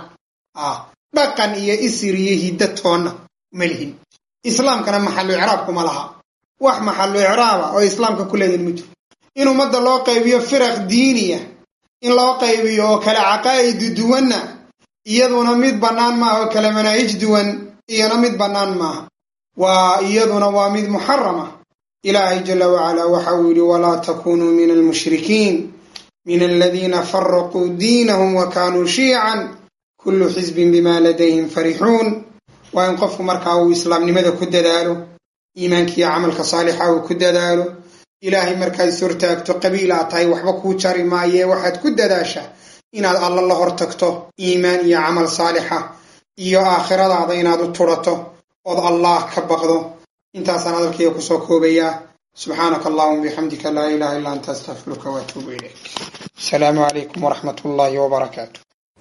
dhaqan iyo isir iyo hidda toonna ma lihin islaamkana maxallu icraab kuma laha wax maxallu icraaba oo islaamka ku leedahin ma jiro in ummadda loo qaybiyo firaq diiniya in loo qaybiyo oo kale caqaa'idi duwanna iyaduna mid bannaan maaha oo kale manaahij duwan iyana mid bannaan maaha waa iyaduna waa mid muxarama ilaahay jala wacalaa waxa uu yidhi walaa takunuu min almushrikiin min aladiina faraquu diinahum wa kaanuu shiican kullu xisbin bima ladayhim farixuun waa in qofku markaa uu islaamnimada ku dadaalo iimaankiiyo camalka saalixa uu ku dadaalo ilaahay markaad is hortaagto qabiil aad tahay waxba kuu jari maayee waxaad ku dadaashaa inaad alla la hortagto iimaan iyo camal saalixa iyo aakhiradaada inaad u turato ood allah ka baqdo intaasaan hadalkayga kusoo koobayaa subxaanaka allahuma bixamdika laa ilaha illa anta astaqfiruka waatuubu ilayk asalaamu calaykum waraxmat ullaahi wabarakaatu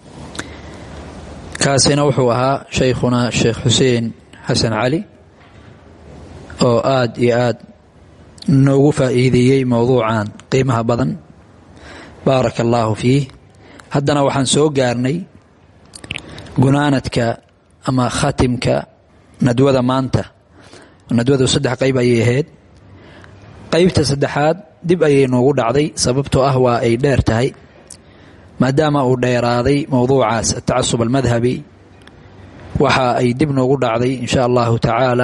kaasina wuxuu ahaa shaykhuna sheekh xuseen xasan cali oo aad iyo aad noogu faa'iideeyey mowduucan qiimaha badan baaraka allaahu fiih haddana waxaan soo gaarnay gunaanadka ama khatimka nadwada maanta nadwadu saddex qayb ayay ahayd qaybta saddexaad dib ayay noogu dhacday sababtoo ah waa ay dheer tahay maadaama uu dheeraaday mowduucaas atacasub almadhabi waxa ay dib noogu dhacday in sha allahu tacaala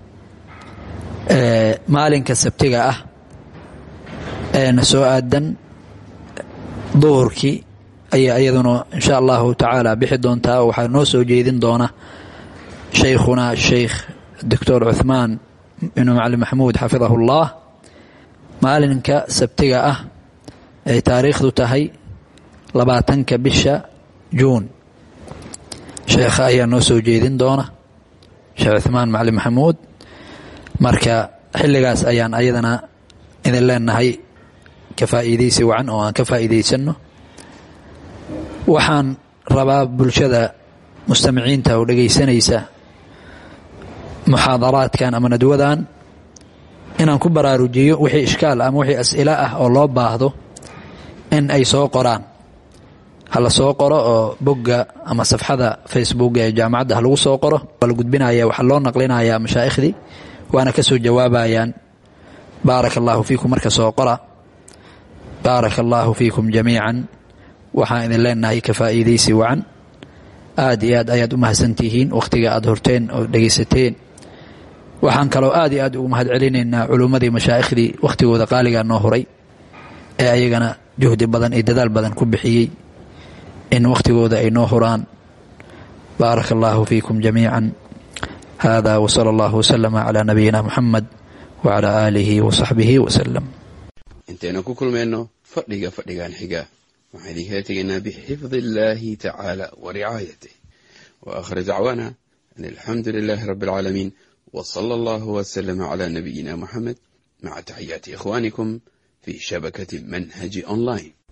maalinka sabtiga ah eena soo aadan duhurkii ayaa iyaduna in sha allahu tacaala bixi doontaa oo waxaa noo soo jeedin doona shaykhuna sheikh doctor cuthmaan ibnu macalin maxamuud xafidahu اllah maalinka sabtiga ah ay taariikhdu tahay labaatanka bisha juun sheekha ayaa noo soo jeedin doona sheekh cuthmaan macalin maxamuud marka xilligaas ayaan ayadana idin leenahay ka faa'iidaysi wacan oo aan ka faa'iidaysanno waxaan rabaa bulshada mustamiciinta oo dhegaysanaysa muxaadaraadkan ama nadwadan inaan ku baraarujiyo wixii ishkaal ama wixii as'ilo ah oo loo baahdo in ay soo qoraan hala soo qoro oo bogga ama safxada facebook ee jaamacadda ha lagu soo qoro waa la gudbinaya waxaa loo naqlinayaa mashaa'ikhdii waana ka soo jawaabayaan baaraka allaahu fiikum marka soo qora baaraka allaahu fiikum jamiican waxaan idin leenahay ka faa'iidaysi wacan aad iyo aad ayaad u mahadsantihiin wakhtiga aad horteen oo dhegaysateen waxaan kaloo aad iyo aad ugu mahad celinaynaa culummadii mashaa'ikhdii wakhtigooda qaaligaa noo huray ee ayagana juhdi badan iyo dadaal badan ku bixiyey in wakhtigooda ay noo huraan baaraka allaahu fiikum jamiican hada wsala allahu wslama calaa nabiyina muxamed wacalaa aalihi wasaxbihi wasalam intaynu ku kulmayno fadhiga fadhigan xiga waxaan idinkala tegaynaa bixifdi illaahi tacaala wa ricaayatih wa aakhir dacwaana an alxamdu lilaahi rabbi alcaalamiin w sala allahu wslama cala nabiyina muxamed maca taxiyaati ikhwaanikum fi shabakati manhaji online